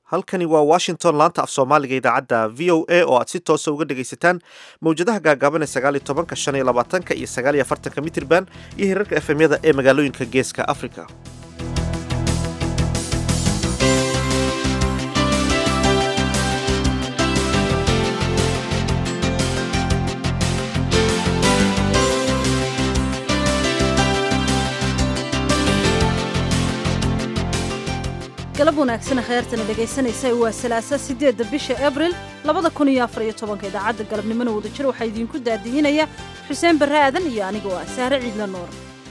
halkani waa washington laanta af soomaaliga idaacadda v o a oo aad si toosa uga dhegaysataan mawjadaha gaagaaban ee sagaaliyo tobanka shan iyo labaatanka iyo sagaaliyo afartanka mitirban iyo hirarka efemyada ee magaalooyinka geeska africa galab wanaagsan kheyrtana dhegaysanaysa waa salaasa sideedda bisha abril labada kun iyo afar iyo tobanka idaacadda galabnimona wadajir waxaa idiinku daadihinaya xuseen barre aadan iyo anigoo ah saare ciidla noor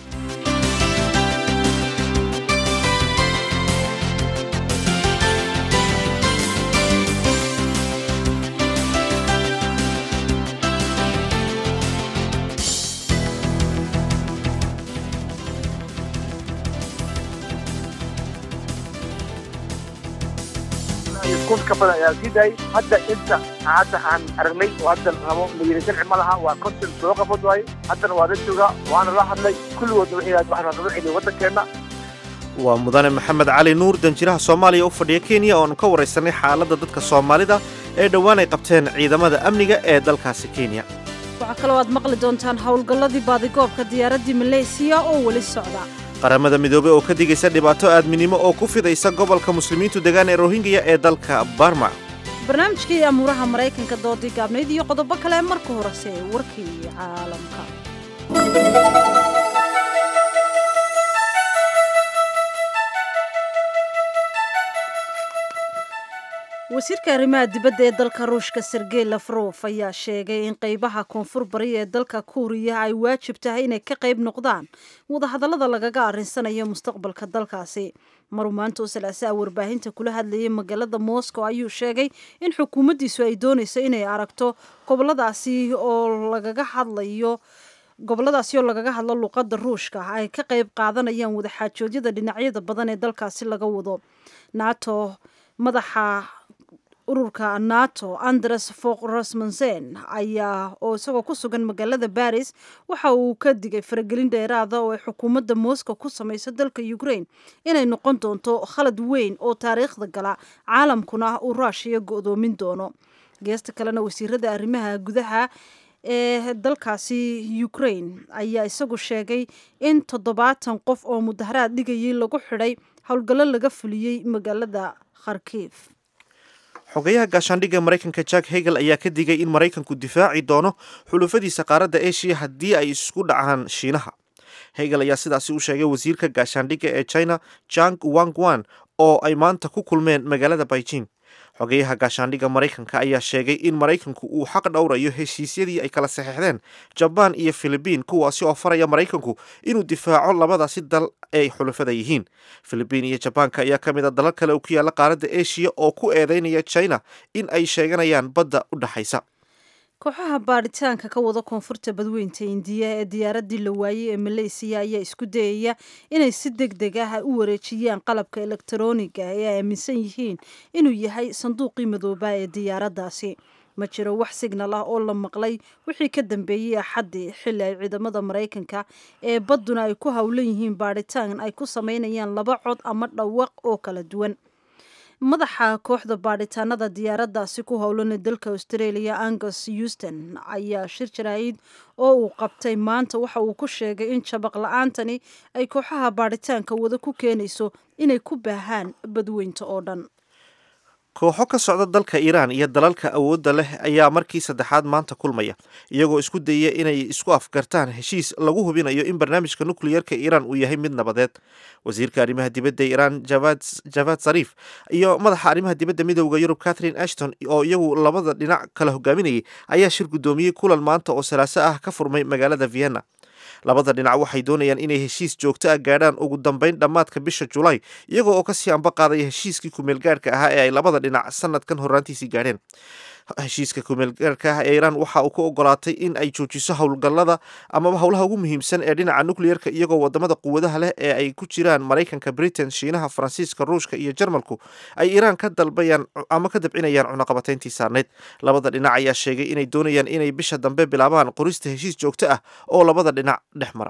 kun ka badan ayaa sii daayay hadda inta hadda aan aragnay oo hadda rabo mayiri sharci ma laha waa konton soo qabad waaye haddana waa la joogaa waana la hadlay kulligoodna waxay waxaan noo celiya waddankeenna waa mudane maxamed cali nuur danjiraha soomaaliya u fadhiya kenya oonu ka waraysanay xaaladda dadka soomaalida ee dhowaan ay qabteen ciidamada amniga ee dalkaasi kenya waxaa kaloo aad maqli doontaan howlgalladii baadigoobka diyaaraddii maleysiya oo weli socda qaramada midoobey oo ka digaysa dhibaato aadminimo oo ku fidaysa gobolka muslimiintu degaan ee rohingya ee dalka barma barnaamijkii amuuraha maraykanka doodii gaabnayd iyo qodobo kale marka horese warkii caalamka wasiirka arrimaha dibadda ee dalka ruushka sergey lafrof ayaa sheegay in qaybaha koonfur bari ee dalka kuuriya ay waajib tahay inay ka qayb noqdaan wadahadallada lagaga arrinsanayo mustaqbalka dalkaasi maruu maanta oo salaasaa warbaahinta kula hadlayay magaalada moscow ayuu sheegay in xukuumaddiisu ay doonayso inay aragto goboladaasi oo lagaga hadlayo goboladaasi oo lagaga hadlo luuqadda ruushka ay ka qayb qaadanayaan wadaxaajoodyada dhinacyada badan ee dalkaasi laga wado nato madaxa ururka nato andres fok rasmussen ayaa oo isagoo ku sugan magaalada baris waxa uu ka digay faragelin dheeraada oo ay xukuumadda moscow ku samayso dalka ukraine inay noqon doonto khalad weyn oo taariikhda gala caalamkuna uu ruushiya go-doomin doono geesta kalena wasiirada arrimaha gudaha ee dalkaasi ukraine ayaa isagu sheegay in toddobaatan qof oo mudaharaad dhigayay lagu xidhay howlgallo laga fuliyey magaalada kharkiif xogayaha gaashaandhigga maraykanka jack hegel ayaa ka digay in maraykanku difaaci doono xulufadiisa qaaradda eshiya haddii ay isku dhacaan shiinaha hegel ayaa sidaasi u sheegay wasiirka gaashaandhigga ee china jang wangwan oo ay maanta ku kulmeen magaalada beijing xogeyaha gaashaandhigga maraykanka ayaa sheegay in maraykanku uu xaq dhowrayo heshiisyadii ay kala saxeixdeen jabaan iyo filibiin kuwaasi oo faraya maraykanku inuu difaaco labadaasi dal ay xulufada yihiin filibiin iyo jabaanka ayaa ka mid a dalal kale oo ku yaalla qaaradda eshiya oo ku eedeynaya china in ay sheeganayaan badda u dhexaysa kooxaha baadhitaanka ka wada koonfurta badweynta indiya ee diyaaraddii la waayey ee maleysiya ayaa isku dayaya inay si deg deg ah u wareejiyaan qalabka elektarooniga ee ay aaminsan yihiin inuu yahay sanduuqii madoobaa ee diyaaraddaasi ma jiro wax signal ah oo la maqlay wixii ka dambeeyey axaddii xilli ay ciidamada maraykanka ee badduna ay ku howlan yihiin baadhitaan ay ku samaynayaan laba cod ama dhawaq oo kala duwan madaxa kooxda baadhitaanada diyaaraddaasi ku howlana dalka australia angus euston ayaa shir jaraa'id oo uu qabtay maanta waxa uu ku sheegay in jabaq la-aantani ay kooxaha baadhitaanka wada ku keenayso inay ku baahaan badweynta oo dhan kooxo ka socda dalka iiraan iyo dalalka awoodda leh ayaa markii saddexaad maanta kulmaya iyagoo isku dayaya inay isku afgartaan heshiis lagu hubinayo in barnaamijka nukliyarka iiraan uu yahay mid nabadeed wasiirka arrimaha dibadda iiraan javad sariif iyo madaxa arrimaha dibadda midooda yurub catherine ashton oo iyagu labada dhinac kala hogaaminayay ayaa shir guddoomiyey kulan maanta oo salaaso ah ka furmay magaalada vienna labada dhinac waxay doonayaan inay heshiis joogto ah gaadhaan ugu dambeyn dhammaadka bisha julaay iyagoo oo kasii amba qaadaya heshiiskii kumeelgaarhka ahaa ee ay labada dhinac sanadkan horraantiisii gaadheen heshiiska kumeelgaarka ah ee iiraan waxa uu ku ogolaatay in ay joojiso howlgallada amaba howlaha ugu muhiimsan ee dhinaca nukliyarka iyagoo wadamada quwadaha leh ee ay ku jiraan maraykanka britain shiinaha faransiiska ruushka iyo jarmalku ay iiraan ka dalbayaan ama ka dabcinayaan cunaqabatayntii saarneyd labada dhinac ayaa sheegay inay doonayaan inay bisha dambe bilaabaan qorista heshiis joogto ah oo labada dhinac dhex mara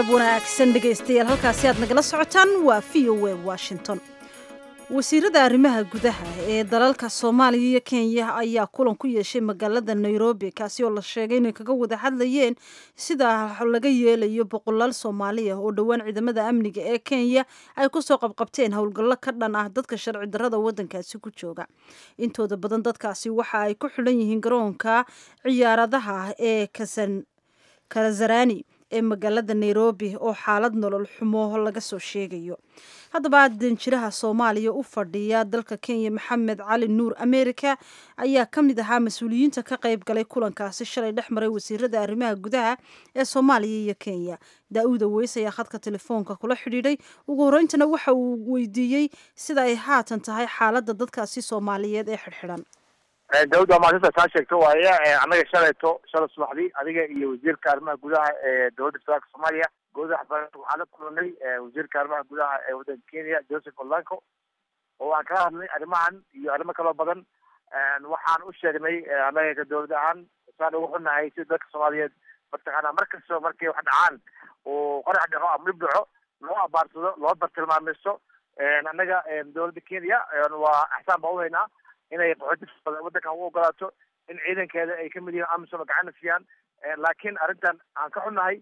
galab wanaagsan dhegaystayaal halkaasi aad nagala socotaan waa v o a washington wasiirada arrimaha gudaha ee dalalka soomaaliya iyo kenya ayaa kulan ku yeeshay magaalada nairobi kaasi oo la sheegay inay kaga wada hadlayeen sida laga yeelayo boqolaal soomaaliya oo dhowaan ciidamada amniga ee kenya ay kusoo qabqabteen howlgallo ka dhan ah dadka sharci darrada waddankaasi ku jooga intooda badan dadkaasi waxa ay ku xidhan yihiin garoonka ciyaaradaha ee kasan kalazarani ee magaalada nairobi oo xaalad nolol xumo laga soo sheegayo haddaba danjiraha soomaaliya u fadhiya dalka kenya maxamed cali nuur america ayaa ka mid ahaa mas-uuliyiinta ka qayb galay kulankaasi shalay dhex maray wasiirada arrimaha gudaha ee soomaaliya iyo kenya daa-uuda weys ayaa khadka telefoonka kula xidhiidhay ugu horeyntana waxa uu weydiiyey sida ay haatan tahay xaaladda dadkaasi soomaaliyeed ee xidhxidhan dawud waa maalinta kaa sheegto waaye annaga shalayto shalay subaxdii adiga iyo wasiirka arrimaha gudaha ee dowladda federaalka soomaaliya goodaha waxbarasha waxaa la kulanay wasiirka arrimaha gudaha ee waddanka kenya joseph olanco oo aan kala hadlay arrimahan iyo arrimo kaloo badan waxaan u sheegnay annaga ka dowlad ahaan saan ugu xunnahay si dadka soomaaliyeed mataqaana mar kastoo markay wax dhacaan oo qorax dhaco ama dhib dhaco loo abaarsado loo bartilmaameysto annaga dowladda kenya waa axsaan baa uhaynaa inay qaxooti waddankan u ogolaato in ciidankeeda ay kamid yihiin amisom gacana siiyaan laakiin arrintan aan ka xunnahay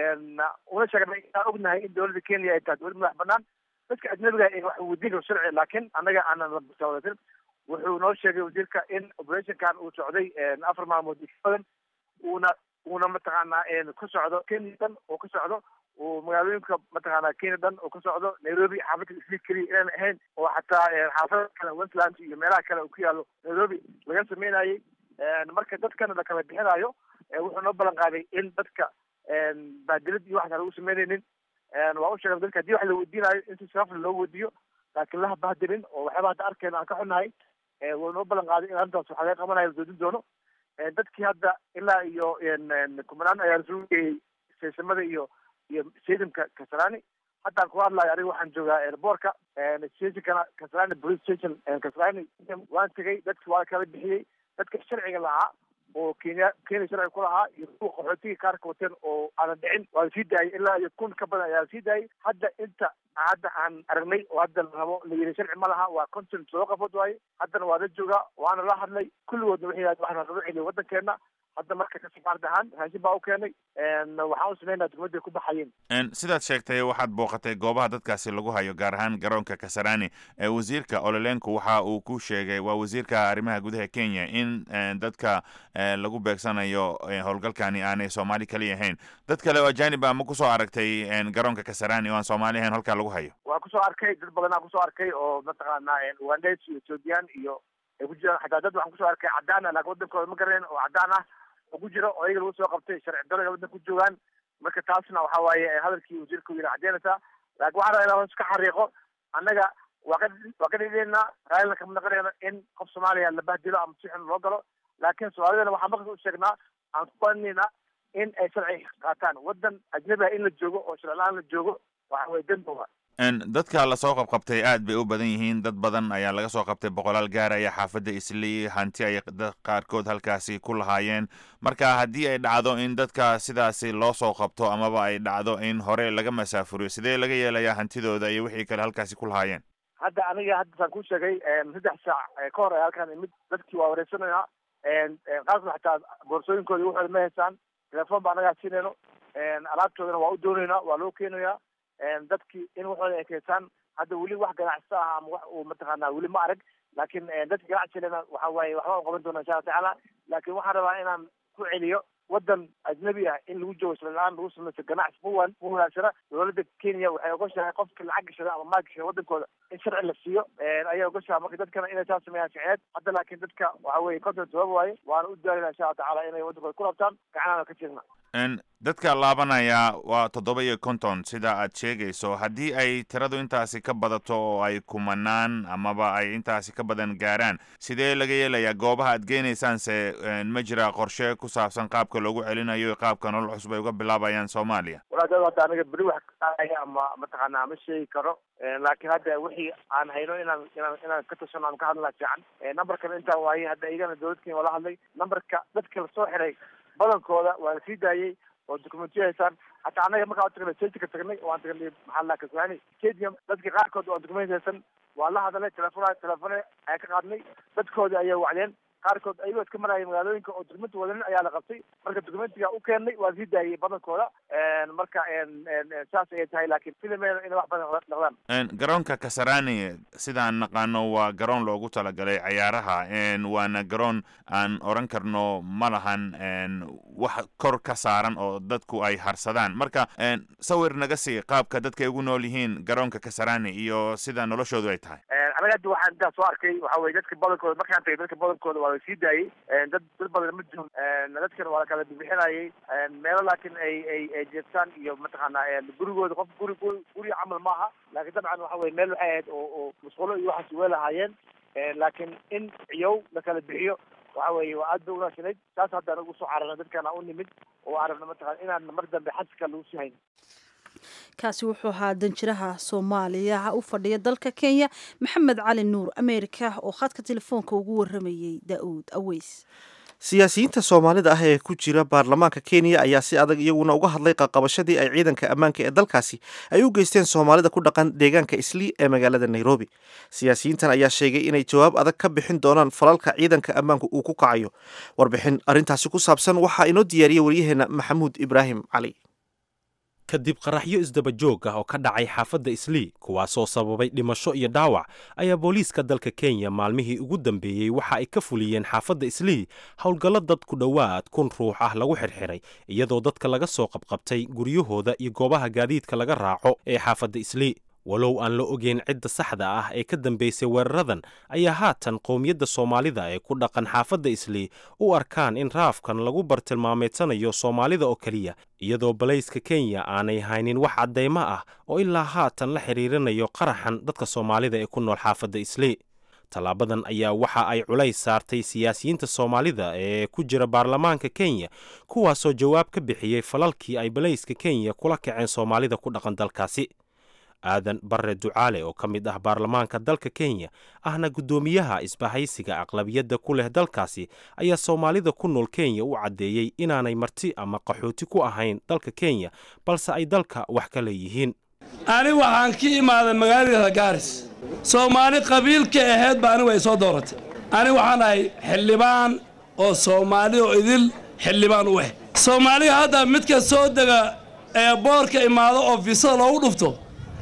una sheegnay inaan ognahay in dowladda kenya ay tahay dowlad madax banaan dadka ajnabiga ay wax weydiin karo sharci laakiin annaga aanan labasawadatin wuxuu noo sheegay wasiirka in operationkan uu socday afar maalmood badan uuna uuna mataqaanaa ku socdo kenya dhan oo ka socdo uu magaalooyinka mataqaana kenya dhan oo ka socdo nairobi xaafadda isli keliya inaan ahayn oo xataa xaafada kale westland iyo meelaha kale uu ku yaalo nairobi laga sameynayay marka dadkana la kala bixinayo wuxuu noo ballan qaaday in dadka baadilad iyo waxaan lagu sameynaynin waa u sheegay dadka hadii wax la weydiinayo in si sharafle loo weydiiyo laakiin laha bahdilin oo waxyaaba hadda arkeyna aan ka xunnahay wuu noo ballan qaaday in arrintaas waxa laga qabanayo la doodin doono dadkii hadda ilaa iyo kumanaan ayaa lasoo geeyey seesamada iyo iyo stadiumka kasarani haddaan ku hadlayo aniga waxaan joogaa airboortka stationkana kasarani police station kasarani waan tegay dadki waa kala bixiyey dadka sharciga lahaa oo kenya kenya sharci ku lahaa iyo kuwa qaxootiga kaarka wateen oo aanan dhicin waa lasii daayay ilaa iyo kun ka badan ayaa lasii daayay hadda inta hadda aan aragnay oo hadda la rabo la yiri sharci ma laha waa content soo qafood waaye haddana waa la joogaa waana la hadlay kulligoodna waxay yidhahdeen waxaan laga celiyo waddankeena hadda marka ka safaarad ahaan raashin baa u keenay waxaan u sameynaa degmaday ku baxayeen sidaad sheegtay waxaad booqatay goobaha dadkaasi lagu hayo gaar ahaan garoonka kasarani wasiirka ololenku waxa uu ku sheegay waa wasiirka arrimaha gudaha kenya in dadka lagu beegsanayo howlgalkani aanay soomaali kaliya ahayn dad kale oo ajanib a ma kusoo aragtay garoonka kasarani oo aan soomaali ahayn halkaa lagu hayo waa kusoo arkay dad badanaa kusoo arkay oo mataqaana ugandes iyo ethoobiyan iyo ay ku jiraan xataa dad waxaan kusoo arkay cadaan ah laakin waddankooda ma garaneen oo cadaan ah oo ku jiro oo iyaga lagu soo qabtay sharci darada waddanka ku joogaan marka taasna waxa waaye hadalkii wasiirka u yiri cadeynaysaa laakin waxaan rabaa inaan hoos ka xariiqo annaga waa ka waa ka dhidheynaa raallina kama naqanayno in qof soomaaliya la bahdilo ama si xun loo galo laakiin soomaalidana waxaan markas u sheegnaa aan ku baninayna in ay sharci qaataan waddan ajnabi ah in la joogo oo sharci la-aan la joogo waxa weye dembowa dadka lasoo qabqabtay aad bay u badan yihiin dad badan ayaa laga soo qabtay boqolaal gaar ayaa xaafadda islii hanti ay dad qaarkood halkaasi ku lahaayeen marka haddii ay dhacdo in dadka sidaasi loo soo qabto amaba ay dhacdo in hore laga masaafuriyo sidee laga yeelayaa hantidooda iyo wixii kale halkaasi ku lahaayeen hadda aniga hadda saan ku sheegay saddex saac ka hor ay halkaan imid dadkii waa wareysanaynaa qaarkood xataa boorsooyinkoodi waxooda ma haysaan telefoon baa anagaa siinayno alaabtoodana waa u doonaynaa waa loo keenayaa dadkii in waxooda ay keysaan hadda weli wax ganacsi ah ama wax uu mataqaana weli ma arag laakiin dadka ganacsilena waxa waaye waxba u qaban doona insha alla tacaala laakiin waxaan rabaa inaan ku celiyo waddan ajnabi ah in lagu joogo isla-aan lagu samaysto ganacsi muwan mu wanaagsana dowladda kenya waxay ogoshahay qofka lacag gashada ama maal gashada waddankooda in sharci la siiyo ayay ogoshahay marka dadkana inay saa sameeyaan sharciyeed hadda laakiin dadka waxa weye content sabab waaye waana u daalina insha alla tacaala inay waddankooda ku rabtaan gacanana ka jirna dadka laabanaya waa toddoba iyo konton sida aad sheegayso haddii ay tiradu intaasi ka badato oo ay kumanaan amaba ay intaasi ka badan gaaraan sidee laga yeelayaa goobaha aad geenaysaanse ma jira qorshe ku saabsan qaabka loogu celinayo qaabka nolol cusub ay uga bilaabayaan soomaaliya walaadada hadda aniga beri wax kaaya ama mataqaana ma sheegi karo laakiin hadda wixii aan hayno inaan inaan inaan ka tashano aan ka hadlaa fiican numberkan intaa waaye hadda iyagana dowladkeen waa la hadlay numberka dadka lasoo xiray badankooda waa la sii daayey oo documentyo haysaan hataa annaga markaa tagnay stadiumka tagnay waan tagnay maxaa la kaswaani stadium dadka qaarkood oo documentaysan waa la hadalay telefon telefone ayaa ka qaadnay dadkoodi ayay wacdeen qaarkood ayagoo iska maraya magaalooyinka oo documenti wadanin ayaa la qabtay marka documentiga u keennay waa sii daayay badankooda marka saas ayay tahay laakiin filimeen inay wax badan noqdaan garoonka kasarani sidaan naqaano waa garoon loogu talagalay cayaaraha waana garoon aan oran karno ma lahan wax kor ka saaran oo dadku ay harsadaan marka sawir naga sii qaabka dadka ay ugu nool yihiin garoonka kasarani iyo sida noloshoodu ay tahay anaga hadda waxaan intaa soo arkay waxa weye dadka badankooda markaan tagay dadka badankooda waa la sii daayey dad dad badan ma joog dadkana waa la kala bixinayay meelo laakiin ay ay ay jeestaan iyo mataqaana gurigooda qof guri guri guri camal maaha laakiin dabcan waxa weye meel waxay ahayd oo oo musqulo iyo waxaas way lahaayeen laakiin in ciyow la kala bixiyo waxa weeye waa aad bay unaashanayd saas hadda anagu usoo cararna dadkana u nimid oo aragna mataqana inaan mar dambe xaska lagu sii hayn kaasi wuxuu ahaa danjiraha soomaaliya u fadhiya dalka kenya maxamed cali nuur ameerika oo khadka telefoonka ugu waramayey da-uud aweys siyaasiyiinta soomaalida ah ee ku jira baarlamaanka kenya ayaa si adag iyaguna uga hadlay qaqabashadii ay ciidanka ammaanka ee dalkaasi ay u geysteen soomaalida ku dhaqan deegaanka islii ee magaalada nairobi siyaasiyiintan ayaa sheegay inay jawaab adag ka bixin doonaan falalka ciidanka ammaanku uu ku kacayo warbixin arrintaasi ku saabsan waxaa inoo diyaariyey waryaheena maxamuud ibraahim cali kadib qaraxyo isdaba joog ah oo ka dhacay xaafadda islii kuwaasoo sababay dhimasho iyo dhaawac ayaa booliiska dalka kenya maalmihii ugu dambeeyey waxa ay ka fuliyeen xaafadda islii howlgallo dad ku dhowaad kun ruux ah lagu xirxiray iyadoo dadka laga soo qabqabtay guryahooda iyo goobaha gaadiidka laga raaco ee xaafadda islii walow aan la ogeyn cidda saxda ah ee ka dambaysay weeraradan ayaa haatan qowmiyadda soomaalida ee ku dhaqan xaafadda islii u arkaan in raafkan lagu bartilmaameedsanayo soomaalida oo keliya iyadoo balayska kenya aanay haynin wax caddaymo ah oo ilaa haatan la xiriirinayo qaraxan dadka soomaalida ee ku nool xaafadda islii tallaabadan ayaa waxa ay culays saartay siyaasiyiinta soomaalida ee ku jira baarlamaanka kenya kuwaasoo jawaab ka bixiyey falalkii ay balayska kenya kula kaceen soomaalida ku dhaqan dalkaasi aadan barre ducaale oo ka mid ah baarlamaanka dalka kenya ahna guddoomiyaha isbahaysiga aqlabiyadda ku leh dalkaasi ayaa soomaalida ku nool kenya u caddeeyey inaanay marti ama qaxooti ku ahayn dalka kenya balse ay dalka wax ka leeyihiin ani waxaan ka imaaday magaalada gaaris soomaali qabiilka ahayd ba anigu ay soo dooratay ani waxaan ahay xildhibaan oo soomaali oo idil xildhibaan u ah soomaaliga hadda midka soo dega ee boorka imaado oo fiisada loogu dhufto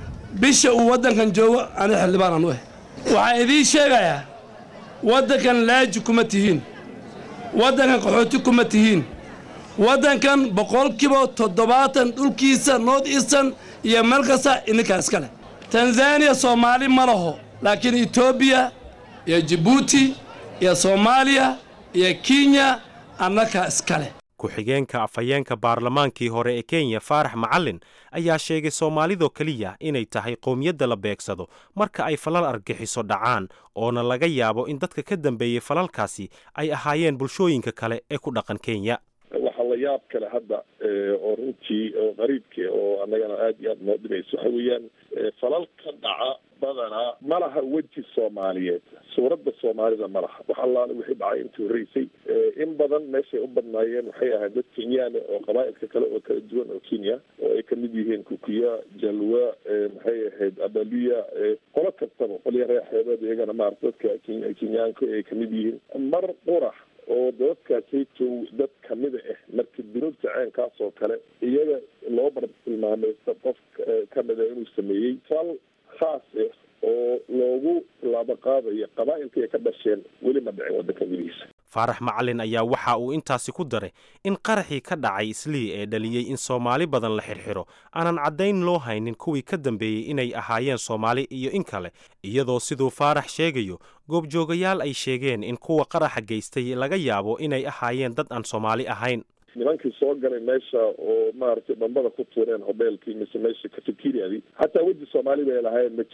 bisha uu waddankan joogo ani xildhibaan aan u ah waxaan idiin sheegayaa waddankan laaji kuma tihiin waddankan qaxooti kuma tihiin waddankan boqolkiiba toddobaatan dhulkiisa north eastern iyo meel kasta idinkaa iska leh tanzaniya soomaali ma laho laakiin etoobiya iyo jibuuti iyo soomaaliya iyo kenya annakaa iska leh ku-xigeenka afhayeenka baarlamaankii hore ee kenya faarax macalin ayaa sheegay soomaalidoo keliya inay tahay qowmiyadda la beegsado marka ay falal argixiso dhacaan oona laga yaabo in dadka ka dambeeyey falalkaasi ay ahaayeen bulshooyinka kale ee ku dhaqan kenya waxaa la yaab kale hadda oo runtii oo qariibka oo annagana aada iyo aada noo dhimayso waxa weeyaan falal ka dhaca badanaa ma laha weji soomaaliyeed suuradda soomaalida ma laha wax allaale wixii dhacay intii horreysay in badan meeshay u badnaayeen waxay ahayd dad kenyaana oo qabaa'ilka kale oo kala duwan oo kenya oo ay kamid yihiin kukuya jalwa maxay ahayd abaluya qolo kastaba qolya reexeebeed iyagana maarata dadka kenyaanka ay kamid yihiin mar qurax oo dadkaasaytow dad kamida ah marka dunuubta ceenkaas oo kale iyaga loo bartilmaamaysta qof kamida inuu sameeyey fal khaas ah oo loogu laabaqaadayo qabaa'ilka ay ka dhasheen weli ma dhicin waddanka gudihiisa faarax macalin ayaa waxa uu intaasi ku daray in qaraxii ka dhacay islii ee dhaliyey in soomaali badan la xirxiro aanan caddayn loo haynin kuwii ka dambeeyey inay ahaayeen soomaali iyo in kale iyadoo siduu faarax sheegayo goobjoogayaal ay sheegeen in kuwa qaraxa geystay laga yaabo inay ahaayeen dad aan soomaali ahayn nimankii soo galay meesha oo maaragtay dhambada ku tuureen hobeelkii mise meesha cafeteriadii xataa weji soomaali bay lahaayeen ma jirto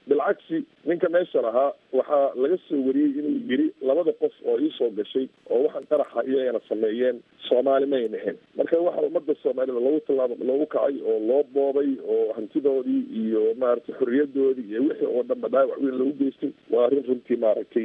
bilcagsi ninka meesha lahaa waxaa laga soo wariyey inuu yiri labada qof oo iisoo gashay oo waxaan qaraxa iyagana sameeyeen soomaali may nahayn marka waxa ummadda soomaalida loogu tallaabo loogu kacay oo loo boobay oo hantidoodii iyo maaragtay xorriyadoodii iyo wixii oo dhanba dhaawac weyn loogu geystay waa arrin runtii maaragtay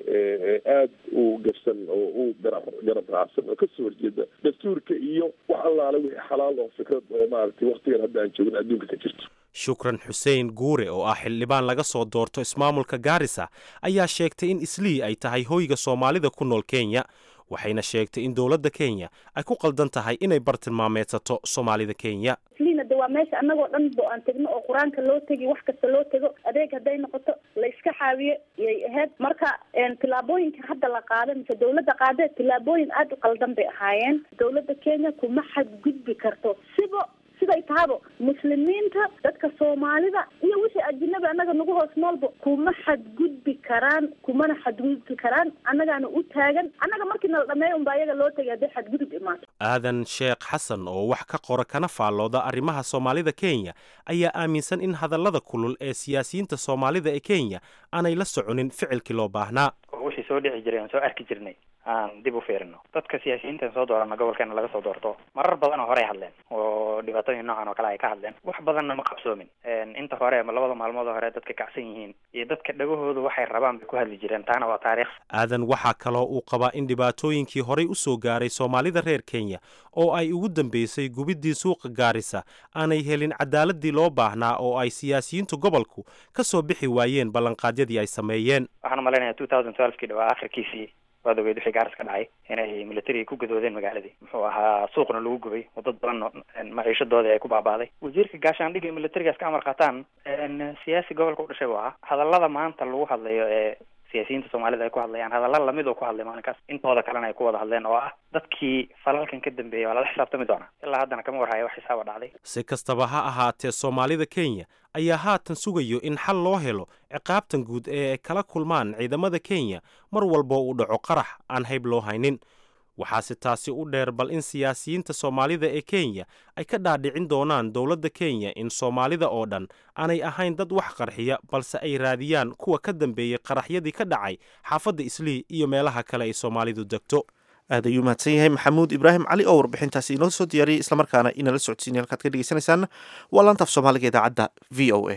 aada u gafsan oo u garab garab raacsan oo kasoo horjeeda dastuurka iyo wax allaale wixii xalaal oo fikrad oo maaragtay waktigan hadda aan joogin adduunka ka jirto shukran xuseen guure oo ah xildhibaan laga soo doorto ismaamulka gaarisa ayaa sheegtay in islii ay tahay hoyga soomaalida ku nool kenya waxayna sheegtay in dowladda kenya ay ku qaldan tahay inay bartilmaameedsato soomaalida kenya isliina de waa meesha annagoo dhan bo aan tegno oo qur-aanka loo tegi wax kasta loo tego adeeg hadday noqoto la iska xaawiyo yay ahayd marka tillaabooyinka hadda la qaada mise dawladda qaadee tillaabooyin aada u qaldan bay ahaayeen dawladda kenya kuma xadgudbi karto siba siday tahaba muslimiinta dadka soomaalida iyo wixii ajinabi annaga nagu hoos noolba kuma xadgudbi karaan kumana xadgudbi karaan annagaana u taagan annaga markii nala dhameeyo unba ayaga loo tegay hadday xadgudub imaato aadan sheekh xasan oo wax ka qora kana faallooda arrimaha soomaalida kenya ayaa aaminsan in hadallada kulul ee siyaasiyiinta soomaalida ee kenya aanay la soconin ficilkii loo baahnaa wixii soo dhici jiray aan soo arki jirnay aan dib u fiirino dadka siyaasiyiintan soo doorana gobolkeena laga soo doorto marar badanoo horey hadleen oo dhibaatooyin noocan oo kale ay ka hadleen wax badanna ma qabsoomin inta hore labada maalmood hore dadka kacsan yihiin iyo dadka dhagahooda waxay rabaan bay ku hadli jireen taana waa taariikh aadan waxaa kaloo uu qabaa in dhibaatooyinkii horey u soo gaaray soomaalida reer kenya oo ay ugu dambeysay gubiddii suuqa gaarisa aanay helin cadaaladii loo baahnaa oo ay siyaasiyiintu gobolku ka soo bixi waayeen ballanqaadyadii ay sameeyeen waxaan umalaynaya two thousand twelvekii dhawaa akhirkiisii waad ogeyd wixii gaaris ka dhacay inay militariga ku gadoodeen magaaladii muxuu ahaa suuqna lagu gubay oo dad badan maciishadoodii ay ku baabaaday wasiirka gaashaandhigga iyo militarigaas ka amar qaataan siyaasi gobolka u dhashay buu ahaa hadallada maanta lagu hadlayo ee siyaasiyiinta soomaalida ay ku hadlayaan hadalla lamid oo ku hadlay maalinkaas intooda kalena ay ku wada hadleen oo ah dadkii falalkan ka dambeeyay waa lala xisaabtami doonaa ilaa haddana kama warhaya wax xisaaba dhacday si kastaba ha ahaatee soomaalida kenya ayaa haatan sugayo in xal loo helo ciqaabtan guud ee ay kala kulmaan ciidamada kenya mar walba uu dhaco qarax aan hayb loo haynin waxaase taasi u dheer bal in siyaasiyiinta soomaalida ee kenya ay ka dhaadhicin doonaan dowladda kenya in soomaalida oo dhan aanay ahayn dad wax qarxiya balse ay raadiyaan kuwa ka dambeeyey qaraxyadii ka dhacay xaafadda islii iyo meelaha kale ay soomaalidu degto aad ayuu mahadsan yahay maxamuud ibraahim cali oo warbixintaasi inoo soo diyaariyay islamarkaana inala socodsiinay halkaad ka dhegeysanaysaana waa laantaaf soomaaliga idaacadda v o a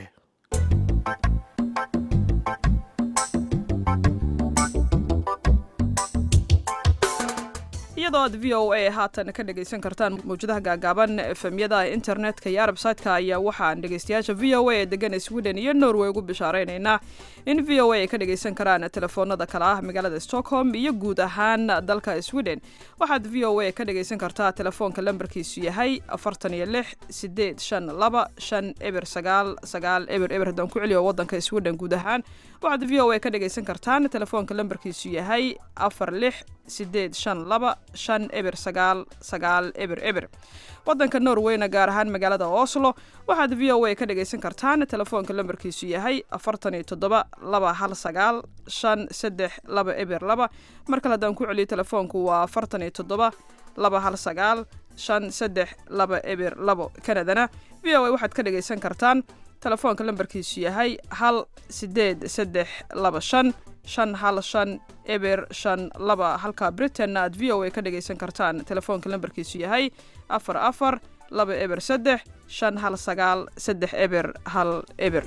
iyadoo aad v o a haatan ka dhegaysan kartaan mawjadaha gaagaaban efemyada internetka iyo arbsaytka ayaa waxaan dhegaystayaasha v o a ee degan sweden iyo norway ugu bishaareynayna in v o a ay ka dhagaysan karaan telefoonada kale ah magaalada stockholm iyo guud ahaan dalka sweden waxaad v o a ka dhagaysan kartaa telefoonka lambarkiisu yahay afartan iyo lix sideed shan laba shan eber sagaal sagaal eber eber haddaan ku celiyo wadanka sweden guud ahaan waxaad v o a ka dhagaysan kartaan telefoonka lambarkiisu yahay afar lix sideed shan laba shan eber sagaal sagaal eber eber wadanka norweyna gaar ahaan magaalada oslo waxaad v o a ka dhagaysan kartaan telefoonka lambarkiisu yahay afartan iyo toddoba laba hal sagaal shan saddex laba eber laba mar kale haddaan ku celiyo telefoonku waa afartan iyo toddoba laba hal sagaal shan saddex laba eber labo kanadana v o a waxaad ka dhagaysan kartaan telefoonka lambarkiisu yahay hal sideed saddex laba shan shan hal shan eber shan laba halka britainna aad v o a ka dhagaysan kartaan telefoonka lambarkiisu yahay afar afar laba eber saddex shan hal sagaal saddex eber hal eber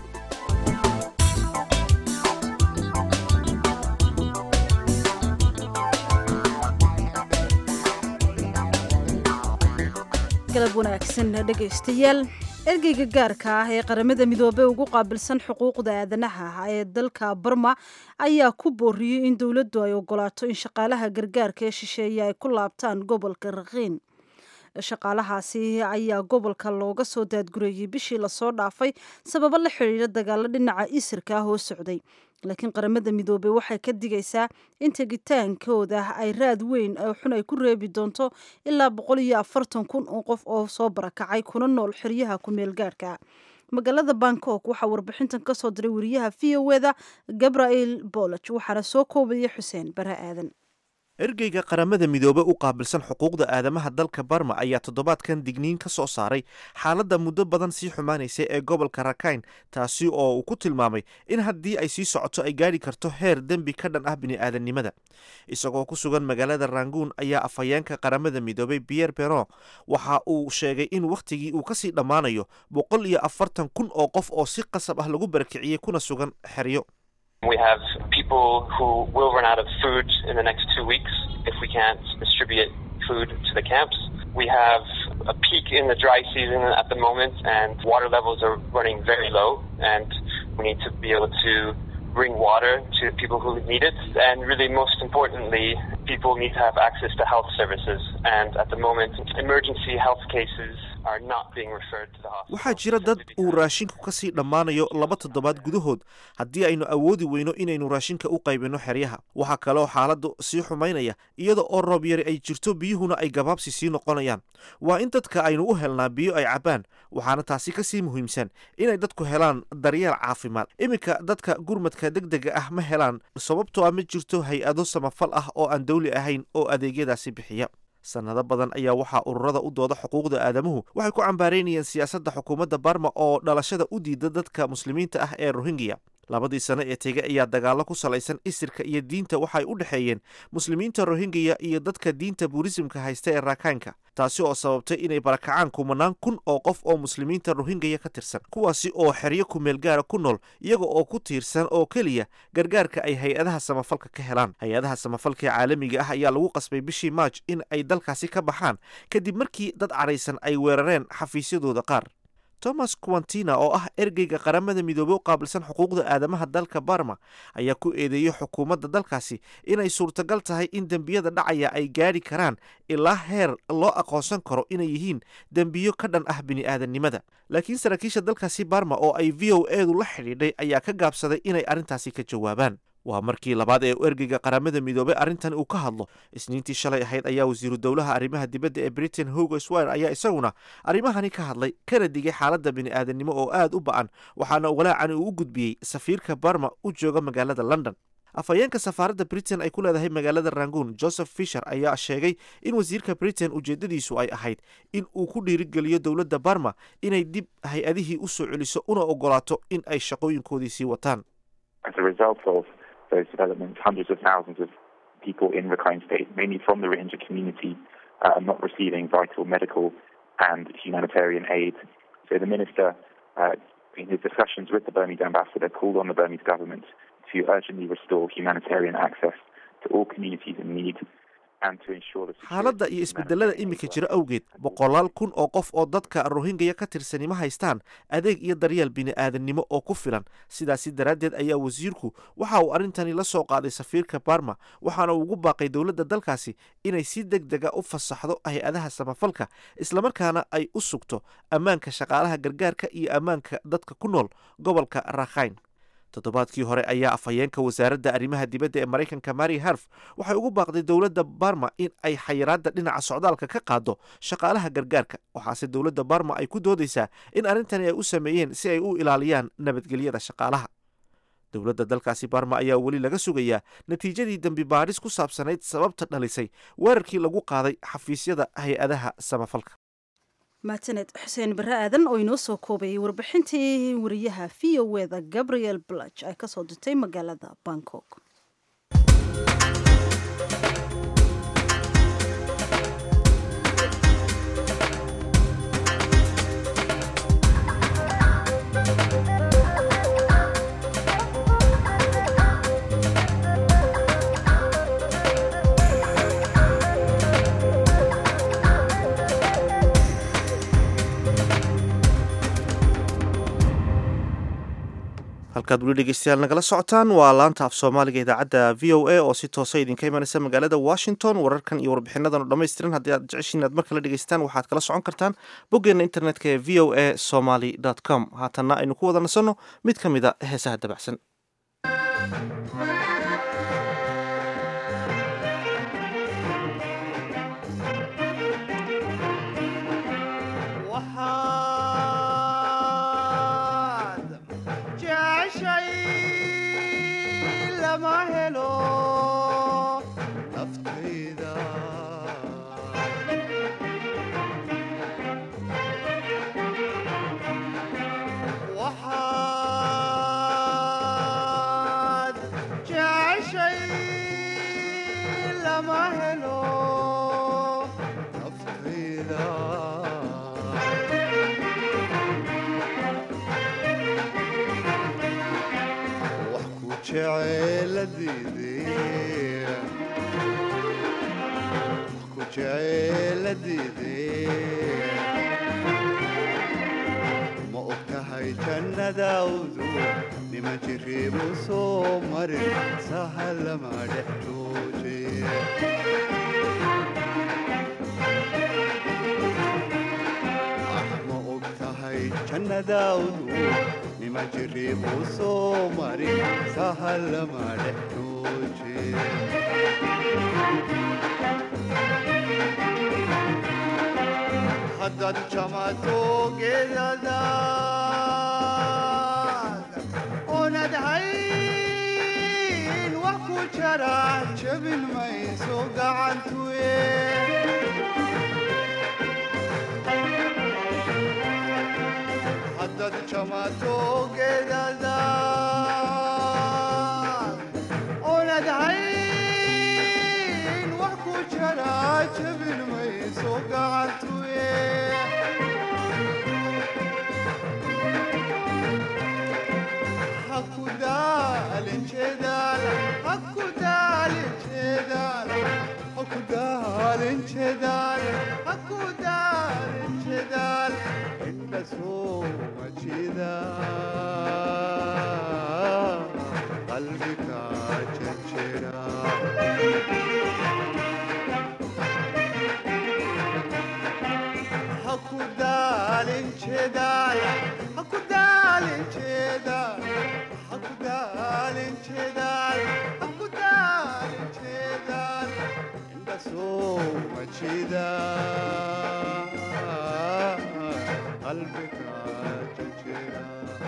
galab wanaagsan dhegaystayaal ergeyga gaarka ah ee qaramada midoobey ugu qaabilsan xuquuqda aadanaha ee dalka barma ayaa ku booriyey in dowladdu ay ogolaato in shaqaalaha gargaarka ee shisheeye ay ku laabtaan gobolka rakiin shaqaalahaasi ayaa gobolka looga soo daadgureeyey bishii lasoo dhaafay sababo la xidhiidha dagaalo dhinaca isirka ah oo socday laakiin qaramada midoobey waxay ka digaysaa in tegitaankooda ay raad weyn oo xun ay ku reebi doonto ilaa boqol iyo afartan kun oo qof oo soo barakacay kuna nool xeryaha ku-meel gaarhka magaalada bangkok waxaa warbixintan ka soo diray wariyaha v o eda gabriel bolog waxaana soo koobaya xuseen bare aadan ergeyga qaramada midoobe u qaabilsan xuquuqda aadamaha dalka barma ayaa toddobaadkan digniin ka soo saaray xaaladda muddo badan sii xumaanaysa ee gobolka rakayn taasi oo uu ku tilmaamay in haddii ay sii socoto ay gaadhi karto heer dembi ka dhan ah bini'aadannimada isagoo ku sugan magaalada ranguun ayaa afhayeenka qaramada midoobey pierre peron waxa uu sheegay in wakhtigii uu kasii dhammaanayo boqol iyo afartan kun oo qof oo si qasab ah lagu barakiciyey kuna sugan xeryo We have people who will run out of food in the next two weeks if we can't distribute food to the camps. We have a peak in the dry season at the moment, and water levels are running very low, and we need to be able to bring water to people who need it. And really, most importantly, people need to have access to health services. And at the moment, emergency health cases are not being referred to the hospital. waxaa jira dad uu raashinku ka sii dhammaanayo laba toddobaad gudahood haddii aynu awoodi weyno inaynu raashinka u qaybinno xeryaha waxaa kaloo xaaladdu sii xumaynaya iyada oo roob yari ay jirto biyuhuna ay gabaabsi sii noqonayaan waa in dadka aynu u helnaa biyo ay cabbaan waxaana taasi ka sii muhiimsan inay dadku helaan daryeel caafimaad iminka dadka gurmadka degdega ah ma helaan sababtoo ah ma jirto hay-ado samafal ah oo aan dawli ahayn oo adeegyadaasi bixiya sannado badan ayaa waxaa ururada u dooda xuquuqda aadamuhu waxay ku cambaaraynayeen siyaasadda xukuumadda barma oo dhalashada u diida dadka muslimiinta ah ee rohingya labadii sano ee tege ayaa dagaallo ku salaysan isirka iyo diinta waxay u dhexeeyeen muslimiinta rohingya iyo dadka diinta buurisimka haysta ee raakaanka taasi oo sababtay inay barakacaan kumanaan kun oo qof oo muslimiinta rohingya ka tirsan kuwaasi oo xeryo kumeel gaara ku nool iyaga oo ku tiirsan oo keliya gargaarka ay hay-adaha samafalka ka helaan hay-adaha samafalka ee caalamiga ah ayaa lagu qasbay bishii maaj in ay dalkaasi ka baxaan kadib markii dad cadhaysan ay weerareen xafiisyadooda qaar thomas quantina oo ah ergeyga qaramada midoobey u qaabilsan xuquuqda aadamaha dalka barma ayaa ku eedeeyey xukuumadda dalkaasi inay suurtagal tahay in dembiyada dhacaya ay gaadhi karaan ilaa heer loo aqoonsan karo inay yihiin dembiyo ka dhan ah bini'aadannimada laakiin saraakiisha dalkaasi barma oo ay v o edu la xidhiidhay ayaa ka gaabsaday inay arrintaasi ka jawaabaan waa markii labaad ee ergeyga qaramada midoobey arrintan uu ka hadlo isniintii shalay ahayd ayaa wasiiru dowlaha arrimaha dibadda ee britain hugo swire ayaa isaguna arrimahani ka hadlay kana digay xaaladda bini'aadanimo oo aad u ba'an waxaana walaacan uu u gudbiyey safiirka barma u jooga magaalada london afhayeenka safaaradda britain ay ku leedahay magaalada rangoon joseph fisher ayaa sheegay in wasiirka britain ujeeddadiisu ay ahayd in uu ku dhiirigeliyo dowladda barma inay dib hay-adihii u soo celiso una ogolaato in ay shaqooyinkoodii sii wataan those developments, hundreds of thousands of people in Rakhine State, mainly from the Rohingya community, uh, are not receiving vital medical and humanitarian aid. So the minister, uh, in his discussions with the Burmese ambassador, called on the Burmese government to urgently restore humanitarian access to all communities in need xaaladda iyo isbedelada iminka jira awgeed boqolaal kun oo qof oo dadka rohingya ka tirsani ma haystaan adeeg iyo daryeel bini'aadannimo oo ku filan sidaasi daraaddeed ayaa wasiirku waxa uu arrintani la soo qaaday safiirka barma waxaana uu ugu baaqay dowladda dalkaasi inay si deg dega u fasaxdo hay-adaha samafalka islamarkaana ay u sugto ammaanka shaqaalaha gargaarka iyo ammaanka dadka ku nool gobolka rakhayn toddobaadkii hore ayaa afhayeenka wasaaradda arrimaha dibadda ee maraykanka mari harf waxay ugu baaqday dowladda barma in ay xayiraadda dhinaca socdaalka ka qaado shaqaalaha gargaarka waxaase dowladda barma ay ku doodaysaa in arrintani ay u sameeyeen si ay u ilaaliyaan nabadgelyada shaqaalaha dowladda dalkaasi barma ayaa weli laga sugayaa natiijadii dembi baadhis ku saabsanayd sababta dhalisay weerarkii lagu qaaday xafiisyada hay-adaha samafalka mahadsaned xuseen barre aadan oo inoo soo koobayay warbixintii wariyaha v o eda gabriel blach ay kasoo dirtay magaalada bangkok halkaad weli dhegeystayaal nagala socotaan waa laanta af soomaaliga idaacadda v o a oo si toosa idinka imanaysa magaalada washington wararkan iyo warbixinadan oo dhammaystiran haddii aad jeceshiin aad mar kale dhegeystaan waxaad kala socon kartaan boggeena internetka ee v o a somaly com haatanna aynu ku wada nasanno mid ka mid a heesaha dabacsan jeceshay lama helo naftay ma og tahay jannadaawdu nima jiriibu soo marin sahalama dhex jooje ma og tahay jannadaawdu nima jiriibu soo marin sahalama dhex jooje haddaad jamato geedadaad oonad hayn wax ku jara jabin mayso gacantuye haddaad jamato geedadaad oonad hayn wax ku jara jabin mayso gacantuye hakudaalin jeedaal hakudaalin jeedaal hakudaalin jeedaal hakudaalin jeedaal inda sooma jeeda qalbiga jejera hakudaalin jeedaal hakudaalin jeedaal hakudaalin jeedaal hakudaalin jeedaal inda sooma jeeda qalbiga jejera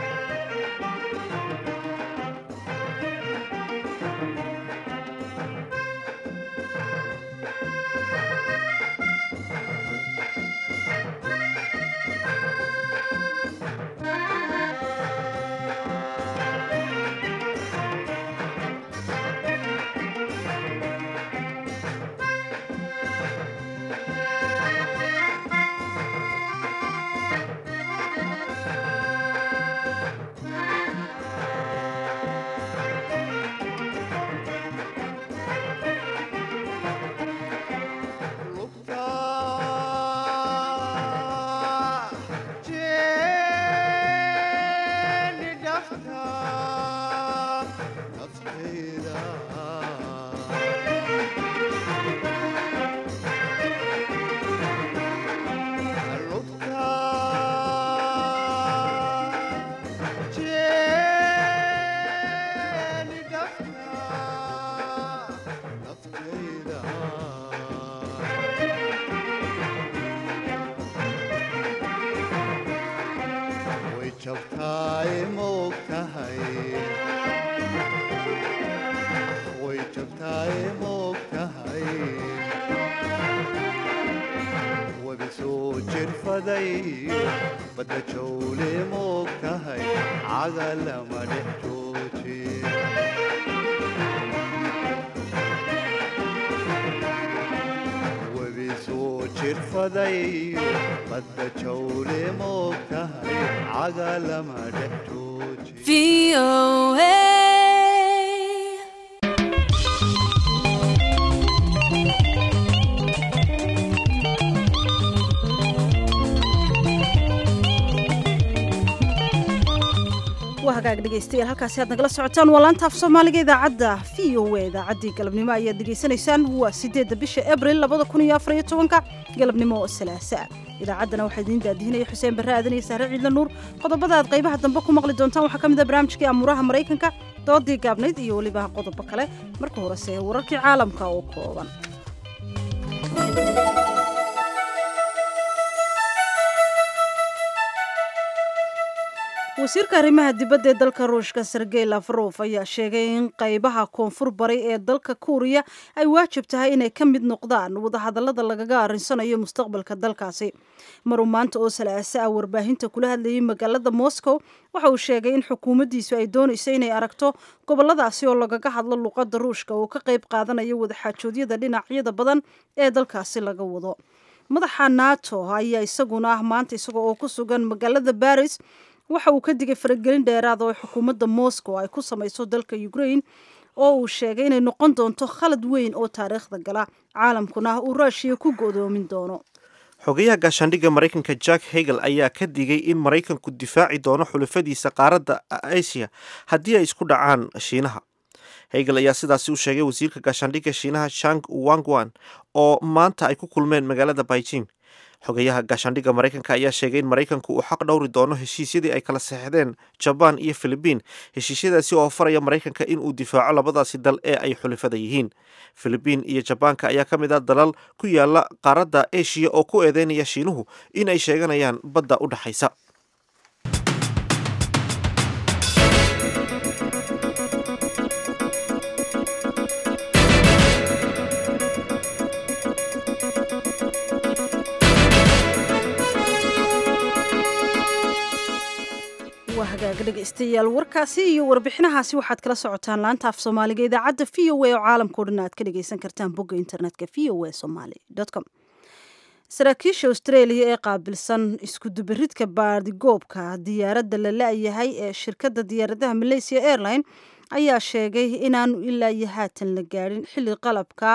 way jabtaay moog tahay way jabtaay moog tahay wabi soo jirfaday badda jawle moog tahay caga lama dhex jooje wabi soo jirfaday badda jawle moog tahay caga lama dhex jooje waa hagaag dhegaystayaal halkaasi aad nagala socotaan waa laanta af soomaaliga idaacadda v o a idaacaddii galabnimo ayaad dhegaysanaysaan waa sideedda bisha abril labada kun iyo afar iyo tobanka galabnimo oo salaasa idaacaddana waxaa idiin daadihinaya xuseen barre aadan iyo sahre ciidla nuur qodobada aad qaybaha dambe ku maqli doontaan waxaa ka mid a barnaamijkii amuuraha maraykanka doodii gaabnayd iyo weliba qodobo kale marka horese wararkii caalamka oo kooban wasiirka arrimaha dibadda ee dalka ruushka sergey lafrof ayaa sheegay in qaybaha koonfur bari ee dalka kuuriya ay waajib tahay inay ka mid noqdaan wadahadallada lagaga arrinsanayo mustaqbalka dalkaasi maruu maanta oo salaasa ah warbaahinta kula hadlayay magaalada moscow waxa uu sheegay in xukuumaddiisu ay doonayso inay aragto goboladaasi oo lagaga hadlo luqadda ruushka oo ka qayb qaadanayo wadaxaajoodyada dhinacyada badan ee dalkaasi laga wado madaxa nato ayaa isaguna ah maanta isaga oo ku sugan magaalada baris waxa uu ka digay faragelin dheeraad oo xukuumadda moscow ay ku samayso dalka ukraine oo uu sheegay inay noqon doonto khalad weyn oo taariikhda gala caalamkuna uu ruushiya ku go'doomin doono xogayaha gaashaandhigga maraykanka jack hegel ayaa ka digay in maraykanku difaaci doono xulafadiisa qaaradda asia haddii ay isku dhacaan shiinaha hegel ayaa sidaasi u sheegay wasiirka gaashaandhigga shiinaha shang wangwan oo maanta ay ku kulmeen magaalada beijing xogayaha gaashaandhigga maraykanka ayaa sheegay in maraykanku uu xaq dhowri doono heshiisyadii ay kala seexdeen jabaan iyo filibiin heshiisyadaasi oo faraya maraykanka in uu difaaco labadaasi dal ee ay xulifada yihiin filibiin iyo jabaanka ayaa ka mid ah dalal ku yaala qaaradda eshiya oo ku eedeynaya shiinuhu in ay sheeganayaan badda u dhexaysa waa hagaaga dhegaystayaal warkaasi iyo warbixinahaasi waxaad kala socotaan laanta af soomaaliga idaacadda v o a oo caalamkao dhan aad ka dhagaysan kartaan bogga internetka v o a somaly com saraakiisha australia ee qaabilsan iskudubaridka baadigoobka diyaaradda la la-yahay ee shirkadda diyaaradaha malaysia airline ayaa sheegay inaanu ilaa iyo haatan la gaadhin xilli qalabka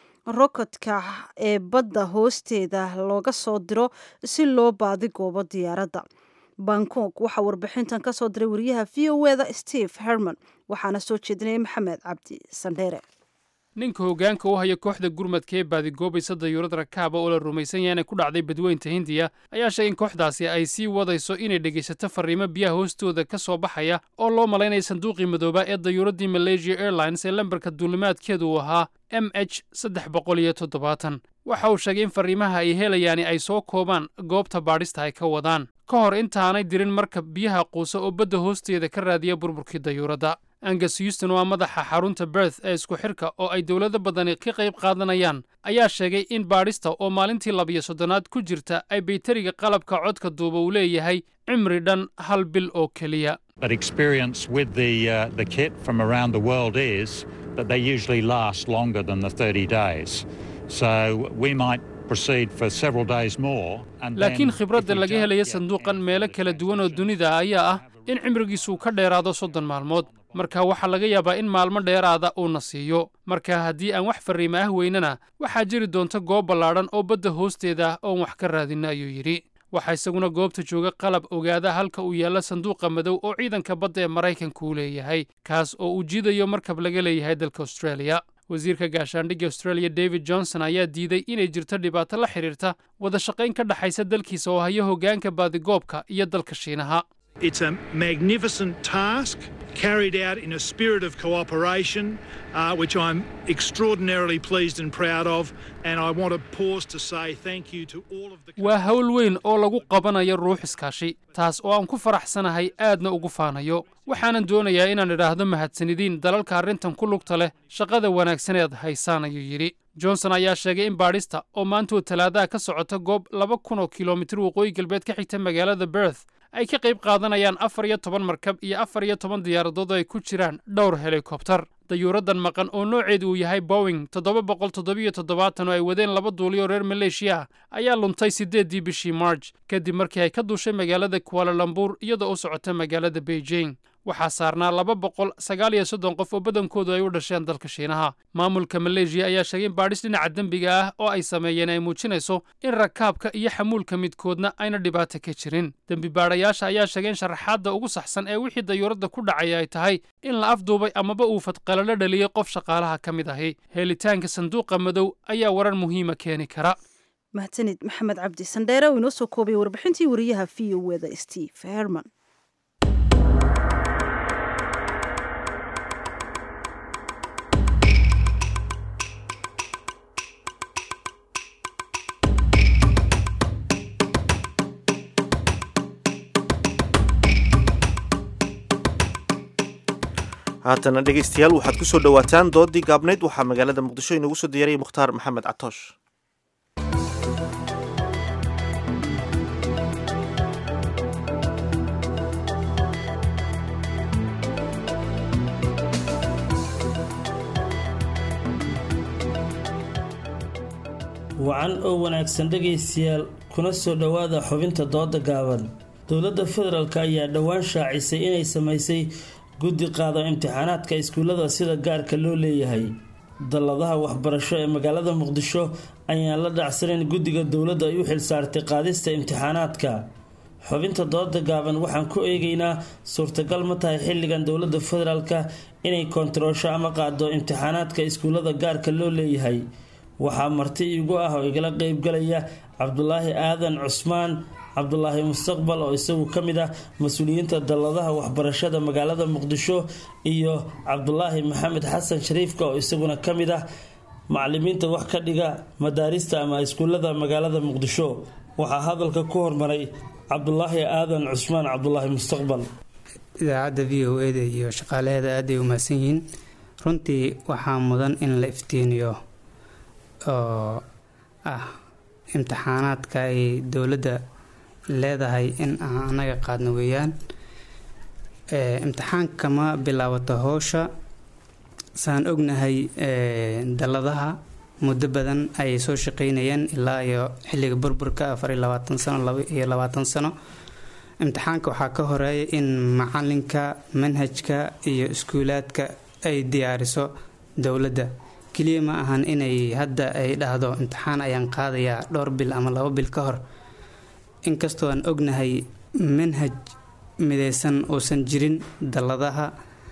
rokotka ee badda hoosteeda looga soo diro si loo baadigoobo diyaaradda bangkok waxaa warbixintan ka soo diray wariyaha v o eda steve herman waxaana soo jeedinaya maxamed cabdi sandheere ninka hoggaanka u haya kooxda gurmadka ee baadigoobaysa dayuurad rakaaba oo la rumaysan yahay inay ku dhacday badweynta hindiya ayaa sheegay in kooxdaasi ay sii wadayso inay dhegaysato farriimo biyaha hoostooda ka soo baxaya oo loo malaynaya sanduuqii madooba ee dayuuraddii malaysia airlines ee lambarka duulimaadkeedu uu ahaa m h saddex boqol iyo toddobaatan waxa uu sheegay in farriimaha ay helayaani ay soo koobaan goobta baadhista ay ka wadaan ka hor intaanay dirin marka biyaha quusa oo badda hoosteeda ka raadiya burburkii dayuuradda angus houston waa madaxa xarunta berth ee isku xidhka oo ay dowlado badani ka qayb qaadanayaan ayaa sheegay in baadhista oo maalintii labiyo soddonaad ku jirta ay bayteriga qalabka codka duuba uu leeyahay cimri dhan hal bil oo keliya But experience with the, uh, the kit from around the world is that they usually last longer than the 30 days. So we might proceed for several days more. And then laakiin if khibradda we laga don't helaya get sanduuqan meelo kala duwan oo dunida ayaa ah in cimrigiisuu ka dheeraado soddon maalmood marka waxaa laga yaabaa in maalmo dheeraada uuna siiyo marka haddii aan wax farriimo ah weynana waxaa jiri doonta goob ballaadhan oo badda hoosteeda ah oon wax ka raadinna ayuu yidhi waxaa isaguna goobta jooga qalab ogaada halka uu yaallo sanduuqa madow oo ciidanka badda ee maraykanku uu leeyahay kaas oo uu jiidayo markab laga leeyahay dalka australia wasiirka gaashaandhigga australia david johnson ayaa diiday inay jirto dhibaato la xidhiirta wada shaqayn ka dhexaysa dalkiisa oo haya hoggaanka baadigoobka iyo dalka shiinaha It's a magnificent task carried out in a spirit of cooperation, uh, which I'm extraordinarily pleased and proud of. And I want to pause to say thank you to all of the. waa hawl weyn oo lagu qabanayo ruux iskaashi taas oo aan ku faraxsanahay aadna ugu faanayo waxaanan doonayaa inaan idhaahdo mahadsanidiin dalalka arrintan ku lugta leh shaqada wanaagsan eed haysaan ayuu yidhi johnson ayaa sheegay in baadhista oo maantoo talaadaha ka socota goob laba kun oo kilomitir waqooyi galbeed ka xigta magaalada berth ay ka qayb qaadanayaan afar iyo toban markab iyo afar iyo toban diyaaradood oo ay ku jiraan dhowr helikobtar dayuuraddan maqan oo nooceedu uu yahay bowing toddoba boqol toddobiyo toddobaatan oo ay wadeen laba duuliyo reer maleeshiya ah ayaa luntay siddeeddii bishii marj kadib markii ay ka duushay magaalada kualalambur iyadoo u socota magaalada beijing waxaa saarnaa laba boqol sagaal iyo soddon qof oo badankoodu ay u dhasheen dalka shiinaha maamulka maleeshiya ayaa sheegay in baadhis dhinaca dembiga ah oo ay sameeyeen ay muujinayso in rakaabka iyo xamuulka midkoodna ayna dhibaato ka jirin dembi baadhayaasha ayaa sheegay in sharaxaadda ugu saxsan ee wixii dayuuradda ku dhacay ay tahay in la afduubay amaba uu fadqalalo dhaliyey qof shaqaalaha ka mid ahi helitaanka sanduuqa madow ayaa warar muhiima keeni kara mahadsanid maxamed cabdi sandheere oo inoo soo koobay warbixintii wariyaha v o eda steve herman haatana dhegaystayaal waxaad ku soo dhowaataan doodii gaabnayd waxaa magaalada muqdisho inoogu soo diyaariyay mukhtaar maxamed catoosh wacan oo wanaagsan dhegaystayaal kuna soo dhowaada xubinta dooda gaaban dowladda federaalk ayaa dhowaan shaacisay inay samaysay guddi qaado imtixaanaadka iskuullada sida gaarka loo leeyahay dalladaha waxbarasho ee magaalada muqdisho ayaan la dhacsanayn guddiga dowladda ay u xilsaartay qaadista imtixaanaadka xubinta dooda gaaban waxaan ku eegaynaa suurtagal ma tahay xilligan dowladda federaalka inay kontaroosho ama qaado imtixaanaadka iskuullada gaarka loo leeyahay waxaa marti iigu ah oo igala qeybgalaya cabdulaahi aadan cusmaan cabdulaahi mustaqbal oo isagu ka mid ah mas-uuliyiinta dalladaha waxbarashada magaalada muqdisho iyo cabdulaahi maxamed xasan shariifka oo isaguna ka mid ah macalimiinta wax ka dhiga madaarista ama iskuullada magaalada muqdisho waxaa hadalka ku hormaray cabdulaahi aadan cusmaan cabdulaahi mustaqbal idaacadda v o eda iyo shaqaalaheeda aaday u mahadsan yihiin runtii waxaa mudan in la iftiiniyo oo ah imtixaanaadka ay dowladda leedahay in aan anaga qaadno weeyaan imtixaanka ma bilaabato howsha saan ognahay dalladaha muddo badan ayay soo shaqeynayeen ilaa iyo xilliga burburka afar iyo labaatan sano laba iyo labaatan sano imtixaanka waxaa ka horeeya in macalinka manhajka iyo iskuulaadka ay diyaariso dowladda keliya ma ahan inay hadda ay dhahdo imtixaan ayaan qaadayaa dhowr bil ama laba bil ka hor inkastoo aan ognahay manhaj mideysan uusan jirin dalladaha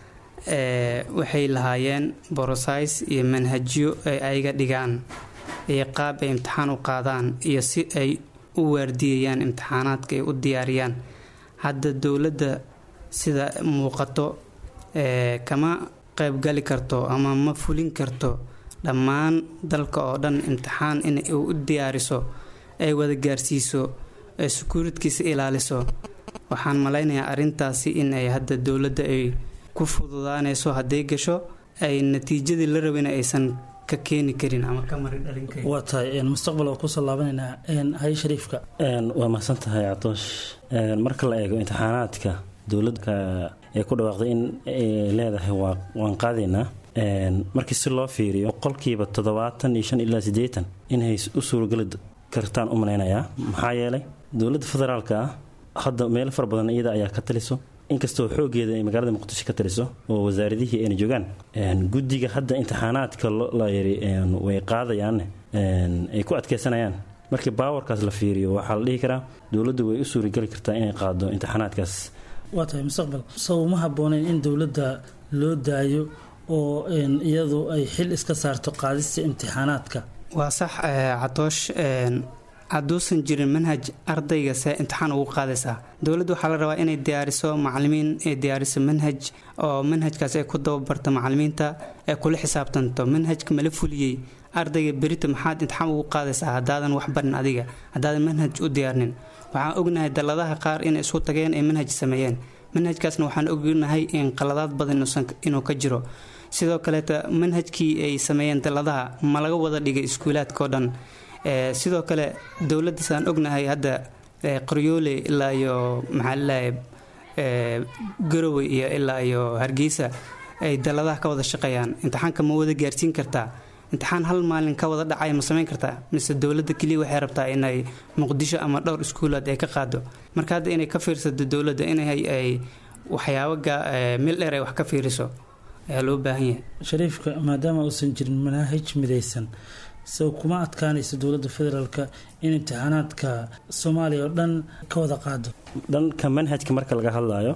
waxay lahaayeen borosais iyo manhajyo ay ayaga dhigaan iyo qaab ay imtixaan u qaadaan iyo si ay u waardiyayaan imtixaanaadka ay u diyaariyaan hadda dowladda sida muuqato kama qaybgali karto ama ma fulin karto dhammaan dalka oo dhan imtixaan in u diyaariso ay wada gaarsiiso ay sukuuridkiisa ilaaliso waxaan malaynayaa arrintaasi in ay hadda dowladda ay ku fududaanayso hadday gasho ay natiijadii la rabina aysan ka keeni karin ama ka mari dhalin karin waa tahay mustaqbal oo kusoo laabanaynaa hay shariifka waa mahadsan tahay catoosh marka la eego imtixaanaadka dowladda ee ku dhawaaqday in leedahay waan qaadaynaa markii si loo fiiriyo boqolkiiba toddobaatan iyo shan ilaa siddeetan inay u suurageli kartaan u malaynayaa maxaa yeelay dowladda federaalka ah hadda meelo fara badan iyada ayaa ka taliso inkastoo xoogeeda ay magaalada muqdisho ka taliso oo wasaaradihii ayna joogaan guddiga hadda imtixaanaadka la yiri way qaadayaanne ay ku adkeysanayaan markii baawarkaas la fiiriyo waxaa la dhihi karaa dowladdu way u suurageli kartaa inay qaado imtixaanaadkaas waa tahay mustaqbal saw ma habbooneyn in dowladda loo daayo oo iyadu ay xil iska saarto qaadista imtixaanaadka waa sax catoosh hadduusan jirin manhaj ardayga see imtixaan ugu qaadaysaa dowladda waxaa la rabaa inay diyaariso macalimiin ay diyaariso manhaj oo manhajkaas ay ku dababarto macalimiinta ay kula xisaabtanto manhajka mala fuliyey ardayga berita maxaad imtixaan ugu qaadaysaa haddaadan wax barin adiga haddaadan manhaj u diyaarnin waxaan ognahay dalladaha qaar inay isku tageen ay manhaj sameeyeen manhajkaasna waxaan ognahay in qaladaad badan inuu ka jiro sidoo kaleeta manhajkii ay sameeyeen dalladaha ma laga wada dhigay iskuulaadka oo dhan sidoo kale dowladda saan ognahay hadda qoryoole ilaa iyo maxaa lalahay garowe iyo ilaa iyo hargeysa ay dalladaha ka wada shaqeeyaan imtixaanka ma wada gaarsiin kartaa imtixaan hal maalin ka wada dhacaya ma samayn kartaa mise dowladda keliya waxay rabtaa inay muqdisho ama dhowr iskuulaad ay ka qaado marka hadda inay ka fiirsato dowladda inay ay waxyaabo meel dheer ay wax ka fiiriso ayaa loo baahan yahay shariifka maadaama uusan jirin manaahij midaysan sow kuma adkaanayso dowladda federaalka in imtixaanaadka soomaaliya oo dhan ka wada qaado dhanka manhajka marka laga hadlayo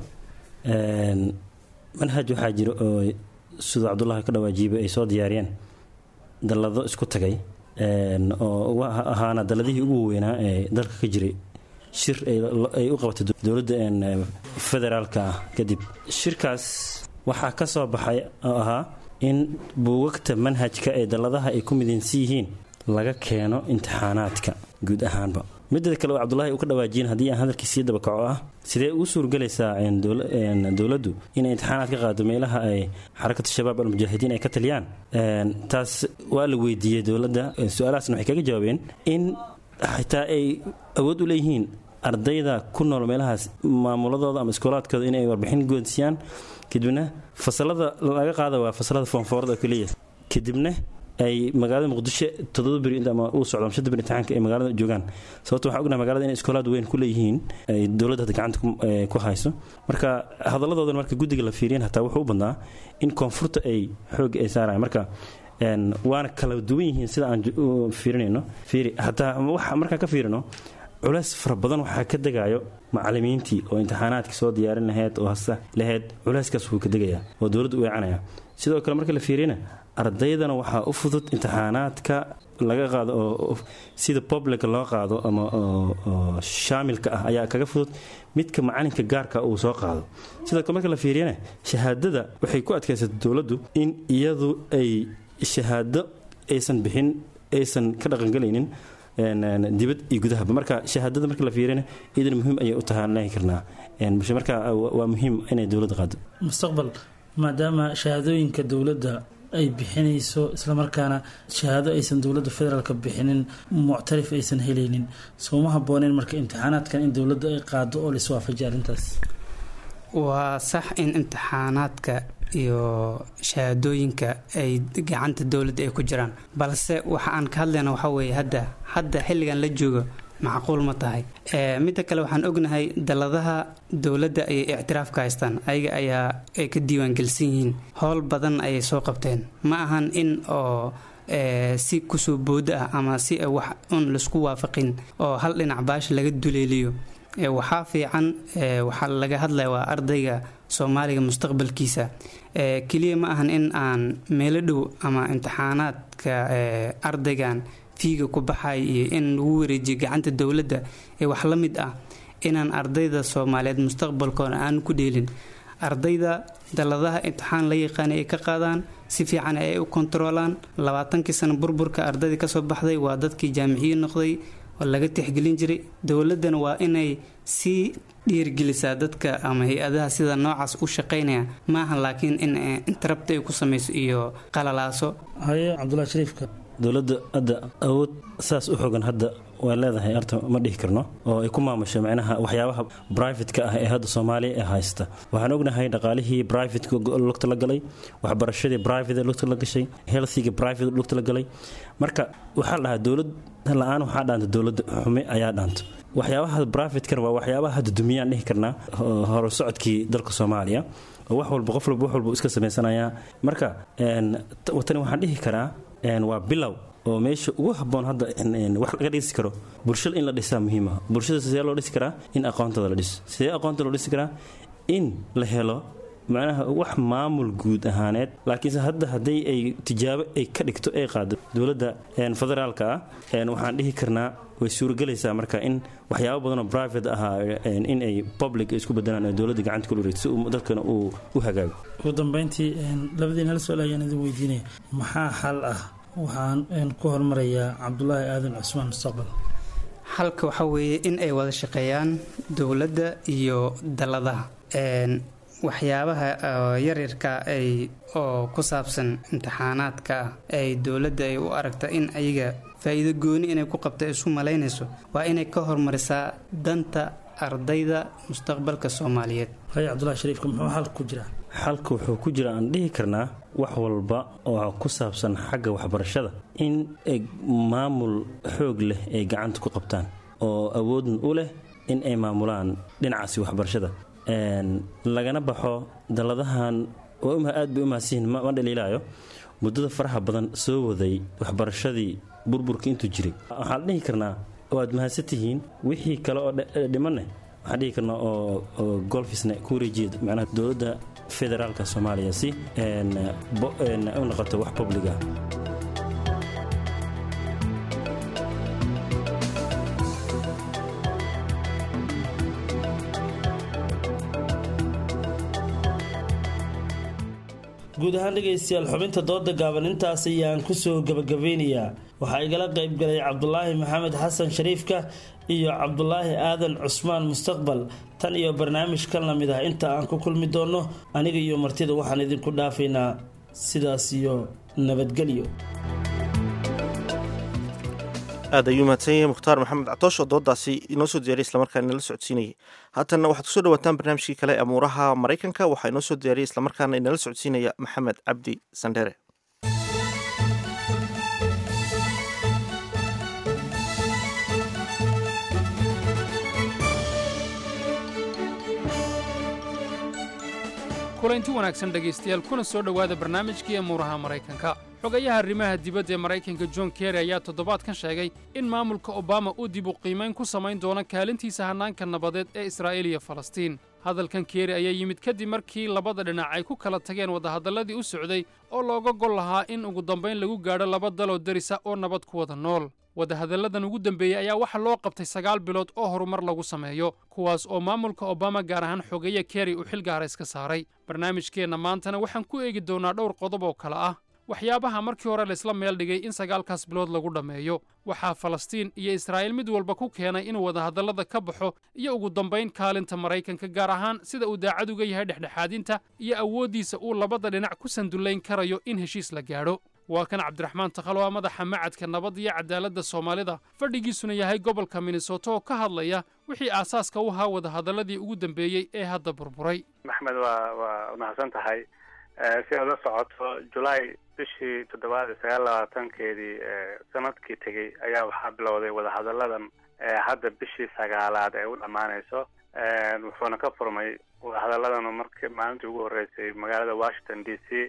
manhaj waxaa jira oo siduu cabdullahi ka dhawaajiibay ay soo diyaariyeen dallado isku tagay oo ahaana dalladihii ugu weynaa ee dalka ka jiray shir ay u qabatay dowladda federaalka ah kadib shirkaas waxaa ka soo baxay oo ahaa in buugagta manhajka ee dalladaha ay ku midaysan yihiin laga keeno imtixaanaadka guud ahaanba midda kale oo cabdulahi uu ka dhawaajiyen haddii aan hadalkii sii dabakaco ah sidee ugu suurgelaysaa dowladdu inay imtixaanaad ka qaado meelaha ay xarakatu shabaab almujaahidiin ay ka taliyaan taas waa la weydiiyey dowladda su-aalahaasna waxay kaga jawaabeen in xitaa ay awood u leeyihiin ardayda ku nool meelahaas maamuladooda ama iskoolaadkooda inay warbixin goodsiiyaan kadibna fasalada laga qaada waa fasalada foonfoorada oo keliya kadibna ay magaalada muqdisho todoba beri ama uu socdo ama shanta beri imtixaanka ay magaalada joogaan sababto waxaan ognahay magaalada inay iskoolaad weyn ku leeyihiin ay dowladda hadda gacanta ku hayso marka hadaladoodan marka guddiga la fiiriyan hataa wuxuu u badnaa in koonfurta ay xoogga ay saarayaan marka waana kala duwan yihiin sida aan fiirinayno fiiri hataa markaan ka fiirino culays fara badan waxaa ka degayo macalimiintii oo imtixaanaadka soo diyaarin laheyd oo hasta laheyd culayskaas wuu ka degayaa oo dowladda u eecanaya sidoo kale marka la fiiriyana ardaydana waxaa u fudud imtixaanaadka laga qaado oo sida public loo qaado ama shaamilka ah ayaa kaga fudud midka macalinka gaarka uu soo qaado sidoo kale marka la fiiriyana shahaadada waxay ku adkaysatay dowladdu in iyadu ay shahaado aysan bixin aysan ka dhaqangelaynin dibad iyo gudahaba marka shahaadada marka la fiirina idan muhiim ayay u tahaan lehi karnaa marka waa muhiim inay dowladda qaado mustaqbal maadaama shahaadooyinka dowladda ay bixinayso islamarkaana shahaado aysan dowladda federaalka bixinin muctarif aysan helaynin sooma habooneen marka imtixaanaadkan in dowladda ay qaado oo laiswaafajiya arrintaas waa sax in imtixaanaadka iyo shahaadooyinka ay gacanta dowladda ay ku jiraan balse waxa aan ka hadlayna waxaa weeye hadda hadda xilligan la joogo macquul ma tahay midda kale waxaan ognahay daladaha dowladda ayay ictiraaf ka haystaan ayaga ayaa ay ka diiwaangelsan yihiin howl badan ayay soo qabteen ma ahan in oo si kusoo booda ah ama si wax un laisku waafaqin oo hal dhinac baasha laga duleeliyo waxaa fiican waxaa laga hadlaya waa ardayga soomaaliga mustaqbalkiisa keliya ma ahan in aan meelo dhow ama imtixaanaadka ardaygan fiiga ku baxay iyo in lagu wareejiyo gacanta dowladda ee wax la mid ah inaan ardayda soomaaliyeed mustaqbalkooda aan ku dheelin ardayda daladaha imtixaan la yaqaanay ay ka qaadaan si fiican ay u kontaroolaan labaatankii sano burburka ardayda kasoo baxday waa dadkii jaamiciyi noqday oo laga tixgelin jiray dowladdana waa inay sii dhiirgelisaa dadka ama hay-adaha sida noocaas u shaqaynaya maaha laakiin in interabta ay ku samayso iyo qalalaaso haye cabdulahi shariifka dowladda hadda awood saas u xogan hadda waa leedahay arta ma dhihi karno oo ay ku maamusho micnaha waxyaabaha brivatka ah ee hadda soomaaliya ee haysta waxaan ognahay dhaqaalihii brivatka lugta la galay waxbarashadii private lugta la gashay healthiga private lugta la galay marka waxaa la dhahaa dowlad la-aan waxaa dhaanta dowladda xume ayaa dhaanta waxyaabaha brivatekana waa waxyaabaha hadda dumiyaan dhihi karnaa hore socodkii dalka soomaaliya oo wax walba qof walba wax walba iska samaysanayaa marka tani waxaan dhihi karaa waa bilow oo meesha ugu haboon hadda wax laga dhisi karo bulshada in la dhisaa muhiima bulshada sidee loo dhisi karaa in aqoontooda la dhiso sidee aqoonta loo dhisi karaa in la helo macnaha wax maamul guud ahaaneed laakiinse hadda haddii ay tijaabo ay ka dhigto ay qaado dowladda federaalka ah waxaan dhihi karnaa way suuragelaysaa marka in waxyaabo badanoo private ahaa in ay public isku bedelaan oo dowladda gacanta kula wareegto si dadkana uu u hagaago ugu dambeyntii labadiina hal su-aal ayaan idin weydiinaya maxaa xal ah waxaan ku hormarayaa cabdulaahi aadan cusmaan mustaqbal xalka waxaa weeye in ay wada shaqeeyaan dowladda iyo daladaha waxyaabaha yaryarka ay oo ku saabsan imtixaanaadka ah ay dowladda ay u aragta in ayaga faa-iido gooni inay ku qabta isu malaynayso waa inay ka hormarisaa danta ardayda mustaqbalka soomaaliyeed haye cabdulahi shariifka muxuu xalka ku jiraa xalka wuxuu ku jira aan dhihi karnaa wax walba oo ku saabsan xagga waxbarashada in maamul xoog leh ay gacanta ku qabtaan oo awoodna u leh in ay maamulaan dhinacaasi waxbarashada lagana baxo dalladahan aad bay u mahadsiyihin ma dhaliilaayo muddada faraha badan soo waday waxbarashadii burburka intuu jiray waxaan dhihi karnaa waad mahadsantihiin wixii kale oo dhimanne waxaan dhihi karnaa oo golfisna ku wareejiya macnaha dowladda federaalka soomaaliya si u noqoto wax publiga guud ahaan dhegaystayaal xubinta dooda gaaban intaas ayaan kusoo gabagabeynayaa waxaa igala qayb galay cabdulaahi maxamed xasan shariifka iyo cabdulaahi aadan cusmaan mustaqbal tan iyo barnaamij ka lamid ah inta aan ku kulmi doonno aniga iyo martida waxaan idinku dhaafaynaa sidaas iyo nabadgelyo aad ayuu mahadsan yahay mukhtaar maxamed catoosh oo doodaasi inoo soo diyaariya islamarkaana inala socodsiinayay haatanna waxaad kusoo dhawaataan barnaamijkii kale amuuraha maraykanka waxaa inoo soo diyaariyay islamarkaana inala socodsiinaya maxamed cabdi sandhere kulanti wanaagsan dhegaystayaal kuna soo dhowaada barnaamijkii emuuraha maraykanka xogayaha arrimaha dibadda ee maraykanka john kerry ayaa toddobaadkan sheegay in maamulka obama uu dib u qiimayn ku samayn doono kaalintiisa hannaanka nabadeed ee israa'iil iyo falastiin hadalkan kerry ayaa yimid kadib markii labada dhinac ay ku kala tageen wadahadalladii u socday oo looga gol lahaa in ugu dambayn lagu gaadho laba daloo derisa oo nabad ku wada nool wadahadalladan ugu dambeeyey ayaa waxaa loo qabtay sagaal bilood oo horumar lagu sameeyo kuwaas oo maamulka obama gaar ahaan xogeeye kerry uu xil gaara iska saaray barnaamijkeenna maantana waxaan ku eegi doonnaa dhowr qodob oo kale ah waxyaabaha markii hore laysla meel dhigay in sagaalkaas bilood lagu dhammeeyo waxaa falastiin iyo israa'iil mid walba ku keenay inuu wadahadallada ka baxo iyo ugu dambayn kaalinta maraykanka gaar ahaan sida uu daacad uga yahay dhexdhexaadinta iyo awooddiisa uu labada dhinac ku sandullayn karayo in heshiis la gaadho waa kan cabdiraxmaan takhalo ah madaxa macadka nabadda iyo cadaaladda soomaalida fadhigiisuna yahay gobolka minnesota oo ka hadlaya wixii aasaaska u ahaa wadahadalladii ugu dambeeyey ee hadda burburay maxmed waa waa mahadsan tahay si aad la socoto julaay bishii toddobaad iyo sagaal labaatankeedii sanadkii tegey ayaa waxaa bilowday wadahadalladan hadda bishii sagaalaad ee u dhammaanayso wuxuuna ka furmay wadahadalladan marki maalintii ugu horreysay magaalada washington d c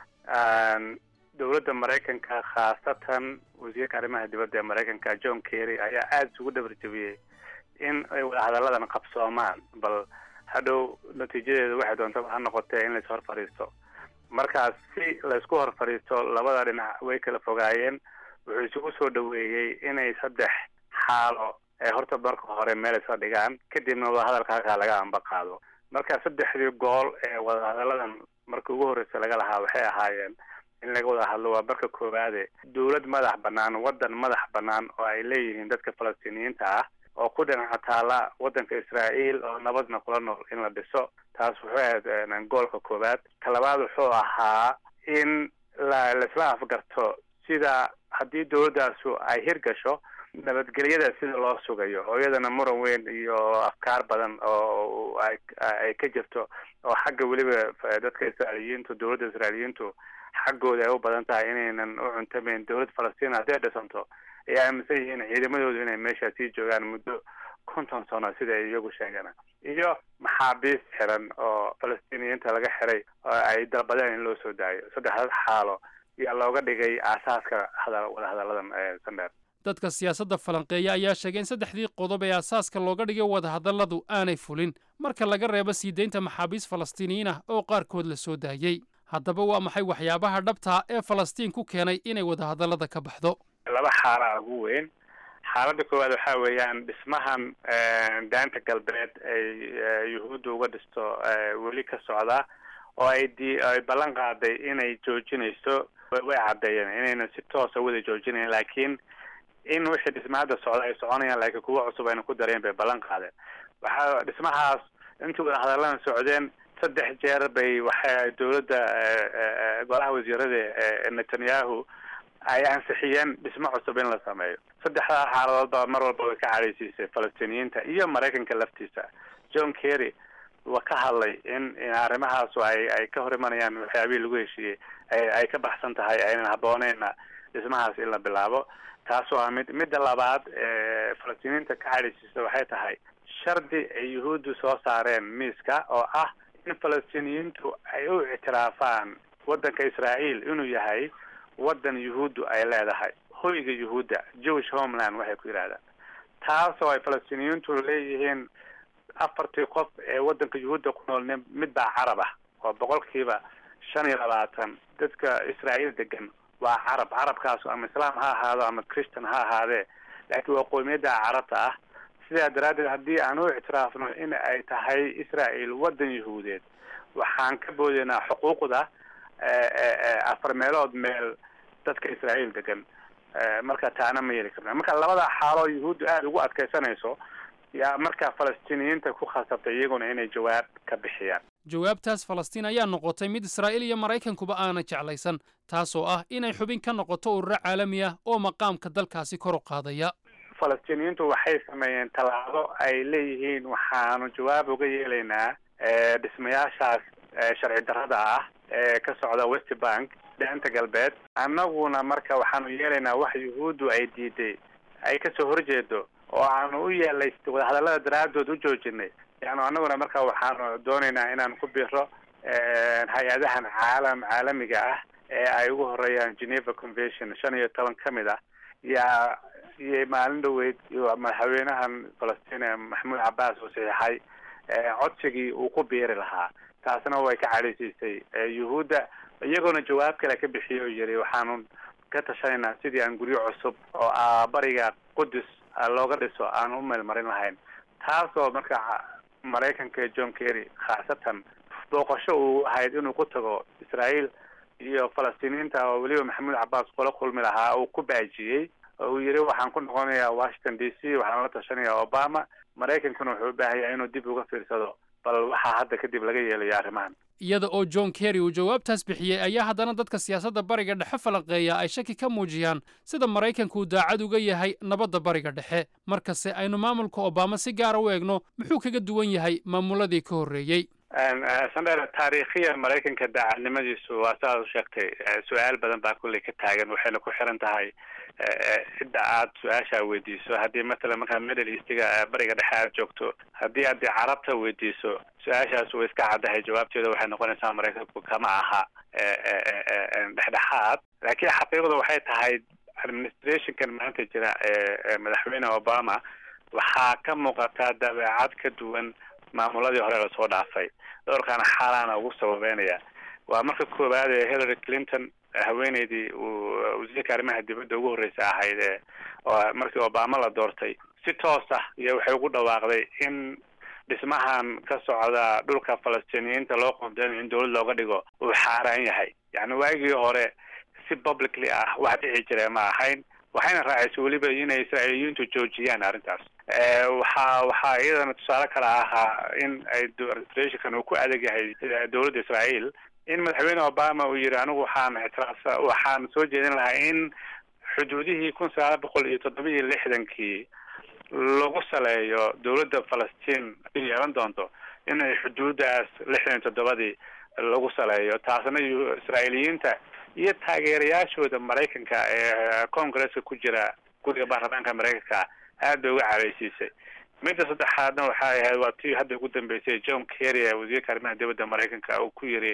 dowladda maraykanka khaasatan wasiirka arrimaha dibadda ee maraykanka john kerry ayaa aada isugu dhabarjebiyey in ay wadahadalladan qabsoomaan bal hadhow natiijadeedu waxay doontaba ha noqotee in lais hor fadhiisto markaas si laysku hor fadhiisto labada dhinac way kala fogaayeen wuxuu isugu soo dhaweeyey inay saddex xaalo ee horta marka hore meel isla dhigaan kadibna wadahadalka halkaa laga amba qaado marka saddexdii gool ee wadahadalladan markii ugu horreysa laga lahaa waxay ahaayeen in laga wada hadlo waa marka koowaade dowlad madax bannaan waddan madax bannaan oo ay leeyihiin dadka falastiiniyiinta ah oo ku dhinaca taala waddanka israa'iil oo nabadna kula nool in la dhiso taas wuxuu ahayd goolka koowaad ka labaad wuxuu ahaa in la laisla afgarto sida haddii dowladdaasu ay hirgasho nabadgelyada sida loo sugayo oo iyadana muran weyn iyo afkaar badan oo ay ay ka jirto oo xagga weliba dadka israa'iiliyiintu dowladda israa'iiliyiintu xaggooda ay u badan tahay inaynan u cuntamayn dowlad falastiin hadday dhisanto ay aaminsan yihiin ciidamadoodu inay meesha sii joogaan muddo konton sano sida ay iyagu sheegeen iyo maxaabiis xiran oo falastiiniyiinta laga xiray oo ay dalbadeen in loo soo daayo saddexdaas xaalo ayaa looga dhigay aasaaska hada wadahadalladan sandheer dadka siyaasadda falanqeeya ayaa sheegay in saddexdii qodob ee aasaaska looga dhigay wadahadalladu aanay fulin marka laga reebo sii daynta maxaabiis falastiiniyiin ah oo qaarkood la soo daayey haddaba waa maxay waxyaabaha dhabtaa ee falastiin ku keenay inay wadahadallada ka baxdo laba xaalaa ugu weyn xaaladda koowaad waxaa weeyaan dhismahan daanta galbeed ay yuhuudda uga dhisto weli ka socda oo ay di ay ballan qaaday inay joojinayso way caddeeyeen inaynan si toosa wada joojinayn laakiin in wixii dhismaada socda ay soconayaan laakiin kuwa cusub ayna ku dareen bay ballan qaadeen waxaa dhismahaas intii wadahadalladan socdeen saddex jeer bay waxay dowladda golaha wasiirada netanyahu ay ansixiyeen dhismo cusub in la sameeyo saddexdaa xaaladood baa mar walba way ka cadhaysiisay falastiiniyiinta iyo maraykanka laftiisa john kerry waa ka hadlay in in arrimahaasu ay ay ka hor imanayaan waxyaabihii lagu heshiiyey ay ay ka baxsan tahay aynan habooneyna dhismahaas in la bilaabo taas waa mid midda labaad ee falastiiniyiinta ka cadhaysiisa waxay tahay shardi ay yuhuuddu soo saareen miiska oo ah in falastiiniyiintu ay u ictiraafaan waddanka israa'iil inuu yahay waddan yuhuuddu ay leedahay hoyga yuhuudda jewish homeland waxay ku yidhahdaan taas oo ay falastiiniyiintu leeyihiin afartii qof ee waddanka yuhuudda ku nool mid baa carab ah oo boqolkiiba shan iyo labaatan dadka israa'iil degan waa carab carabkaas ama islaam ha ahaado ama christian ha ahaadee laakiin waa qoomiyadda carabta ah sidaa daraaddeed haddii aan u ictiraafno in ay tahay israa'iil waddan yuhuudeed waxaan ka boodeynaa xuquuqda afar meelood meel dadka israa'iil degan marka taana ma yeli karna marka labada xaaloo yuhuuddu aada ugu adkaysanayso yaa markaa falastiiniyiinta ku khasabtay iyaguna inay jawaab ka bixiyaan jawaabtaas falastiin ayaa noqotay mid israa'iil iyo maraykankuba aana jeclaysan taasoo ah inay xubin ka noqoto ururo caalami ah oo maqaamka dalkaasi kor u qaadaya falastiiniyiintu waxay sameeyeen tallaabo ay leeyihiin waxaanu jawaab uga yeelaynaa dhismayaashaas sharci darrada ah ee ka socda west bank daanta galbeed annaguna marka waxaanu yeelaynaa wax yuhuuddu ay diiday ay kasoo horjeedo oo aanu u yeelay wadahadallada daraaddood u joojinay yani annaguna marka waxaanu doonaynaa inaan ku biro hay-adahan caalam caalamiga ah ee ay ugu horeeyaan geneva convention shan iyo toban ka mid ah yaa iyo maalin dhaweyd iyo madaxweynahan falastiin maxamuud cabaas uu saxiixay codsigii uu ku biiri lahaa taasna way ka cadhaysiisay yuhuudda iyagoona jawaab kale ka bixiyo oo yiri waxaanu ka tashanaynaa sidii aan guryo cusub oo bariga qudus looga dhiso aan u meelmarin lahayn taasoo marka maraykanka john kerry khaasatan booqasho uu ahayd inuu ku tago israael iyo falastiiniyiinta oo weliba maxamuud cabaas kula kulmi lahaa uu ku baajiyey oo uu yiri waxaan ku noqonayaa washington d c waxaan la tashanayaa obama maraykankuna wuxuu u baahaya inuu dib uga fiirsado bal waxaa hadda kadib laga yeelayo arrimahan iyada oo john kerry uu jawaabtaas bixiyey ayaa haddana dadka siyaasadda bariga dhexe falaqeeya ay shaki ka muujiyaan sida maraykanku uu daacad uga yahay nabadda bariga dhexe markase aynu maamulka obama si gaara u eegno muxuu kaga duwan yahay maamuladii ka horreeyey sandher taariikhiyan maraykanka daacadnimadiisu waa sidaad u sheegtay su-aal badan baa kulley ka taagan waxayna ku xiran tahay cidda aad su-aashaa weydiiso haddii mathalan markaa middle eastiga bariga dhexe aad joogto haddii aad carabta weydiiso su-aashaas way iska caddahay jawaabteeda waxay noqonaysaa maraykanku kama aha dhexdhexaad laakiin xaqiiqda waxay tahay administrationkan maanta jira ee madaxweyne obama waxaa ka muuqataa dabeecad ka duwan maamuladii hore lasoo dhaafay dhowrkaana xaalaana ugu sababeynaya waa marka koowaad ee hillary clinton haweeneydii uu wasiirka arrimaha dibadda ugu horreysa ahayd ee markii obama la doortay si toos ah iyo waxay ugu dhawaaqday in dhismahan ka socda dhulka falastiiniyiinta loo qoondeynayo in dawlad looga dhigo uu xaaraan yahay yacni waagii hore si publicly ah wax dhici jire ma ahayn waxayna raacisay weliba inay israa'iiliyiintu joojiyaan arrintaas waxaa waxaa iyadana tusaale kale ahaa in ay administrationkan uu ku adag yahay dowladda israael in madaxweyne obama uu yiri anigu waxaan ictiraafsa waxaan soo jeedin lahaa in xuduudihii kun sagaal boqol iyo toddoba iyo lixdankii lagu saleeyo dowladda falastiin yeelan doonto inay xuduudaas lixdan iyo toddobadii lagu saleeyo taasna israa'iiliyiinta iyo taageerayaashooda maraykanka ee congresska ku jira guriga baarlamaanka maraykanka aad bay uga careysiisay midda saddexaadna waxay ahayd waa tii hadda ugu dambeysay john kerry ee wasiirka arrimaha dibadda maraykanka uu ku yiri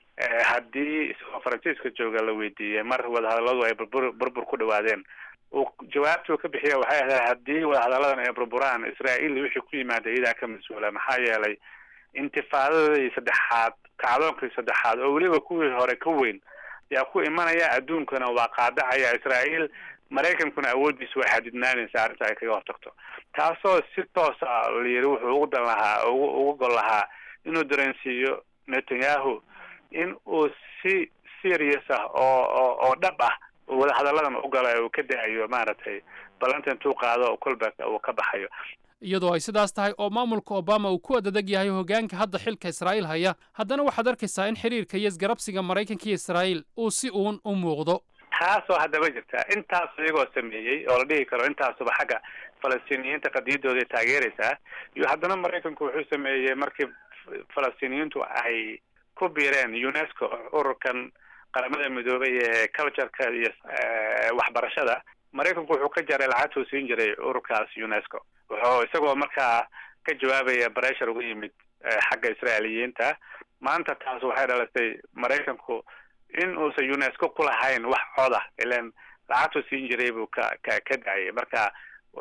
haddii isagoo faransiiska jooga la weydiiyey mar wadahadalladu ay burbur burbur ku dhawaadeen uu jawaabtuu ka bixiya waxay ahayd haddii wadahadalladan ay burburaan israael wixii ku yimaada iyadaa ka mas-uula maxaa yeelay intifaadadii saddexaad kacdoonkii saddexaad oo weliba kuwii hore ka weyn yaa ku imanaya adduunkana waa qaadacaya israael maraykankuna awooddiisa way xadidnaanaysa arrinta ay kaga hortagto taasoo si toosa la yiri wuxuu ugu dan lahaa ugu ugu gol lahaa inuu dareensiiyo netanyahu in uu si serious ah oo oo oo dhab ah wadahadalladan u gala uu ka da-ayo maaragtay ballanta intuu qaado kolba uu ka baxayo iyadoo ay sidaas tahay oo maamulka obama uu ku adadeg yahay hoggaanka hadda xilka israa'iil haya haddana waxaad arkaysaa in xiriirka iyo isgarabsiga maraykanka iyo israa'iil uu si uun u muuqdo taasoo haddaba jirta intaas iyagoo sameeyey oo la dhihi karo intaasuba xagga falastiiniyiinta qadiyadooday taageeraysaa iyo haddana maraykanku wuxuu sameeyey markii falastiiniyiintu ay ku biireen unesco ururkan qaramada midoobay ee cultureka iyo waxbarashada maraykanku wuxuu ka jaray lacagtuu siin jiray ururkaas unesco wuxuu isagoo markaa ka jawaabaya breshar uga yimid xagga israailiyiinta maanta taas waxay dhalisay maraykanku in uusan unesco ku lahayn wax coda ilan lacagtuu siin jiray buu ka ka ka dacayay marka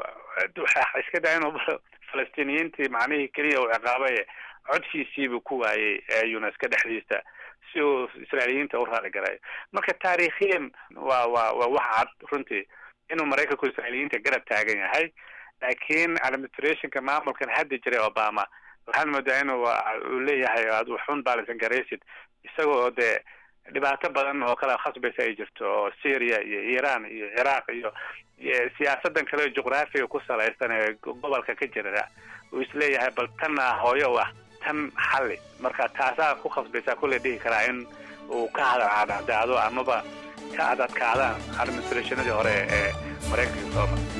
waxa iska daa inuu falastiiniyiintii macnihii keliya uu ciqaabay codkiisiibuu ku waayey unesco dhexdiisa si uu israailiyiinta u raali galayo marka taariikhiyan waa waa waa wax cad runtii inuu maraykanku israailiyiinta garab taagan yahay laakiin administrationka maamulkan hadda jiray obama waxaad moodaa inuu uu leeyahay ad waxun baalisan garaysid isagoo dee dhibaato badan oo kale khasbaysa ay jirto oo syria iyo iran iyo ciraaq iyo siyaasadan kale juqraafiga ku salaysan ee gobolka ka jira uu isleeyahay bal tanna hooyo u ah tan xalli marka taasaa ku khasbaysaa kulley dhihi karaa in uu ka hadacadaado amaba ka adadkaadaan administrationadii hore ee maraykanka soo mara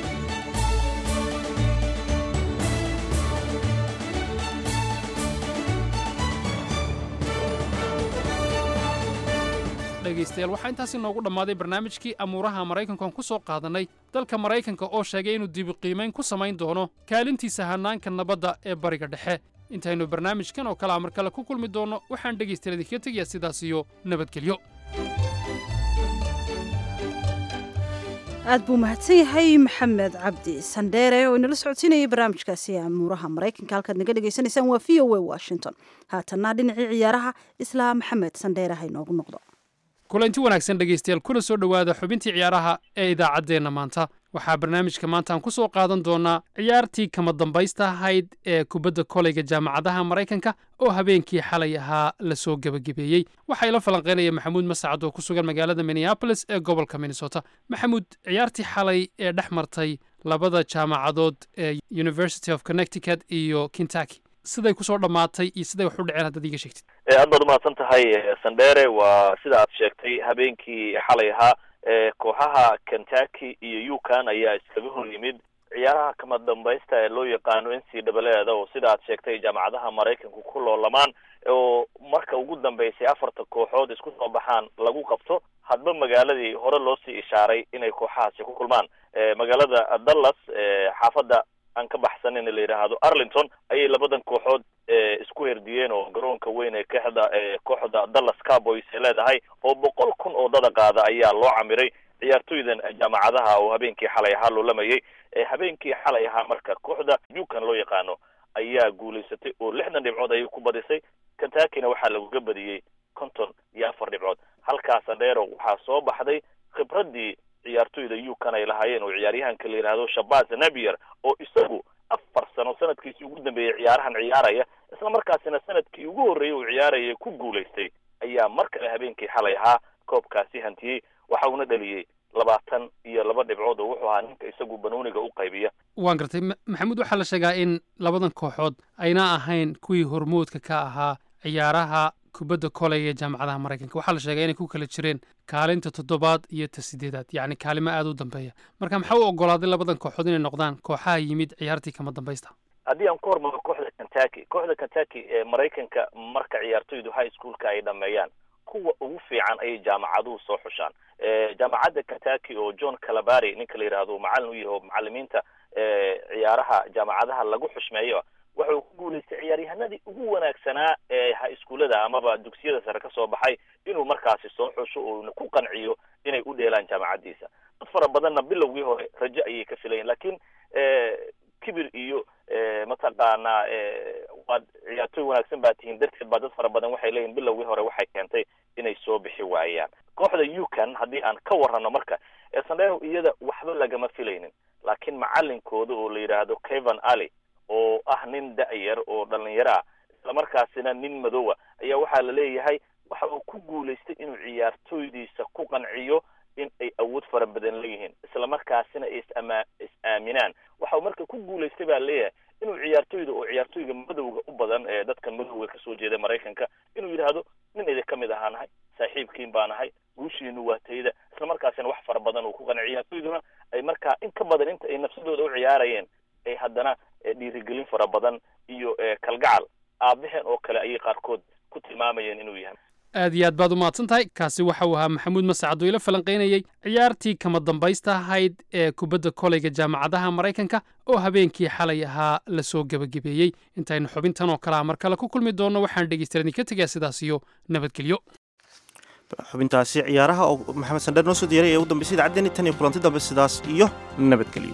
dhegaystayaal waxaa intaasi noogu dhammaaday barnaamijkii amuuraha maraykankan ku soo qaadannay dalka maraykanka oo sheegay inuu dibiqiimayn ku samayn doono kaalintiisa hannaanka nabadda ee bariga dhexe intaynu barnaamijkan oo kalea mar kale ku kulmi doonno waxaan dhegaystayaal idinkaga tegayaa sidaas iyo nabadgelyo aad buu mahadsan yahay maxamed cabdi sandheere oo inala socodsiinayay barnaamijkaasi amuuraha maraykanka halkaad naga dhegaysanaysaan waa v o a washington haatanna dhinacii ciyaaraha islaa maxamed sandheere ha inoogu noqdo kulanti wanaagsan dhegaystayaal kuna soo dhowaada xubintii ciyaaraha ee idaacaddeenna maanta waxaa barnaamijka maanta aan ku soo qaadan doonaa ciyaartii kama dambaysta ahayd ee kubadda koleyga jaamacadaha maraykanka oo habeenkii xalay ahaa lasoo gebagabeeyey waxaa ila falanqeynaya maxamuud masacad oo ku sugan magaalada minneabolis ee gobolka minnesota maxamuud ciyaartii xalay ee dhex martay labada jaamacadood ee university of connecticut iyo kentucky siday kusoo dhammaatay iyo siday wax u dhaceen haddaad iiga sheegtid aad baad umahadsan tahay sandheere waa sida aad sheegtay habeenkii xalay ahaa kooxaha kentucky iyo yukan ayaa iskaga hor yimid ciyaaraha kama dambaysta ee loo yaqaano n c dabaleeda oo sida aad sheegtay jaamacadaha maraykanku ku loolamaan oo marka ugu dambeysay afarta kooxood isku soo baxaan lagu qabto hadba magaaladii hore loo sii ishaaray inay kooxahaasi ku kulmaan magaalada dallas xaafadda aan ka baxsanin la yidhaahdo arlington ayay labadan kooxood isku herdiyeen oo garoonka weyn ee kooxda kooxda dallas carboys ay leedahay oo boqol kun oo dada qaada ayaa loo camiray ciyaartoydan jaamacadaha oo habeenkii xalay ahaa loolamayay habeenkii xalay ahaa marka kooxda yukan loo yaqaano ayaa guulaysatay oo lixdan dhibcood ayay ku badisay kentuckyna waxaa laguga badiyey konton iyo afar dhibcood halkaas andheero waxaa soo baxday khibraddii ciyaartoyda yukan ay lahaayeen oo ciyaaryahanka la yidhaahdo shabaz nabier oo isagu afar sano sanadkiisii ugu dambeeyey ciyaarahan ciyaaraya isla markaasina sanadkii ugu horreeyey uu ciyaaraya ku guulaystay ayaa mar kale habeenkii xalay ahaa koobkaasi hantiyey waxa uuna dhaliyey labaatan iyo laba dhibcood oo wuxuu ahaa ninka isagu banooniga u qaybiya waan gartay maxamuud waxaa la sheegaa in labadan kooxood ayna ahayn kuwii hormoodka ka ahaa ciyaaraha kubadda koley ee jaamacadaha maraykanka waxaa la sheegaa inay ku kala jireen kaalinta toddobaad iyo ta sideedaad yacni kaalimo aada u dambeeya marka maxaa u ogolaaday labadan kooxood inay noqdaan kooxaha yimid ciyaartii kama dambaysta haddii aan ku hormaro kooxda kentucky kooxda kentucky ee maraykanka marka ciyaartoydu high schoolka ay dhameeyaan kuwa ugu fiican ayay jaamacaduhu soo xushaan jaamacadda kentucky oo john calabari ninka la yidhaahdo macallin u yahay oo macalimiinta ciyaaraha jaamacadaha lagu xushmeeyo waxa uu ku guulaystay ciyaaryahanadii ugu wanaagsanaa ee ha iskuullada amaba dugsiyada sare ka soo baxay inuu markaasi soo xusho uuna ku qanciyo inay u dheelaan jaamacaddiisa dad fara badanna bilowgii hore rajo ayay ka filayeen laakiin kibir iyo mataqaanaa waad ciyaartoy wanaagsan baa tihiin darteed baa dad fara badan waxay leeyihin bilowgii hore waxay keentay inay soo bixi waayaan kooxda yukan haddii aan ka warrano marka sandero iyada waxba lagama filaynin laakiin macalinkooda oo la yidhaahdo kevan alley oo ah nin da-yar oo dhalinyaro ah islamarkaasina nin madowa ayaa waxaa la leeyahay waxa uu ku guulaystay inuu ciyaartoydiisa ku qanciyo in ay awood fara badan leeyihiin islamarkaasina ay isama is-aaminaan waxa uu marka ku guulaystay baa leeyahay inuu ciyaartoyda oo ciyaartoyga madowga u badan ee dadka madowga kasoo jeeda maraykanka inuu yidhaahdo nin idin ka mid ahaa nahay saaxiibkiin baa nahay guushiinu waa tayda islamarkaasina wax fara badan uu ku qanciy ciyaartoyduna ay markaa in ka badan inta ay nafsadooda u ciyaarayeen ay haddana dhiirigelin fara badan iyo kalgacal aabaheen oo kale ayay qaarkood ku tilmaamayeen inuu yahay aad iyo aad baad u mahadsan tahay kaasi waxa uu ahaa maxamuud masacad oo ila falanqaynayey ciyaartii kama dambaysta ahayd ee kubadda koleyga jaamacadaha maraykanka oo habeenkii xalay ahaa lasoo gebagabeeyey intaynu xubintan oo kale a mar kale ku kulmi doonno waxaan dhegeystayaal idinka tegaa sidaas iyo nabadgelyo xubintaasi ciyaaraha oo maxamed sandheer noo soo diyaray ee ugu dambeysay idacaddeenii tan iyo kulanti dambe sidaas iyo nabadgelyo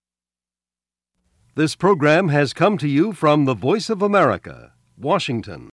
This program has come to you from the Voice of America, Washington.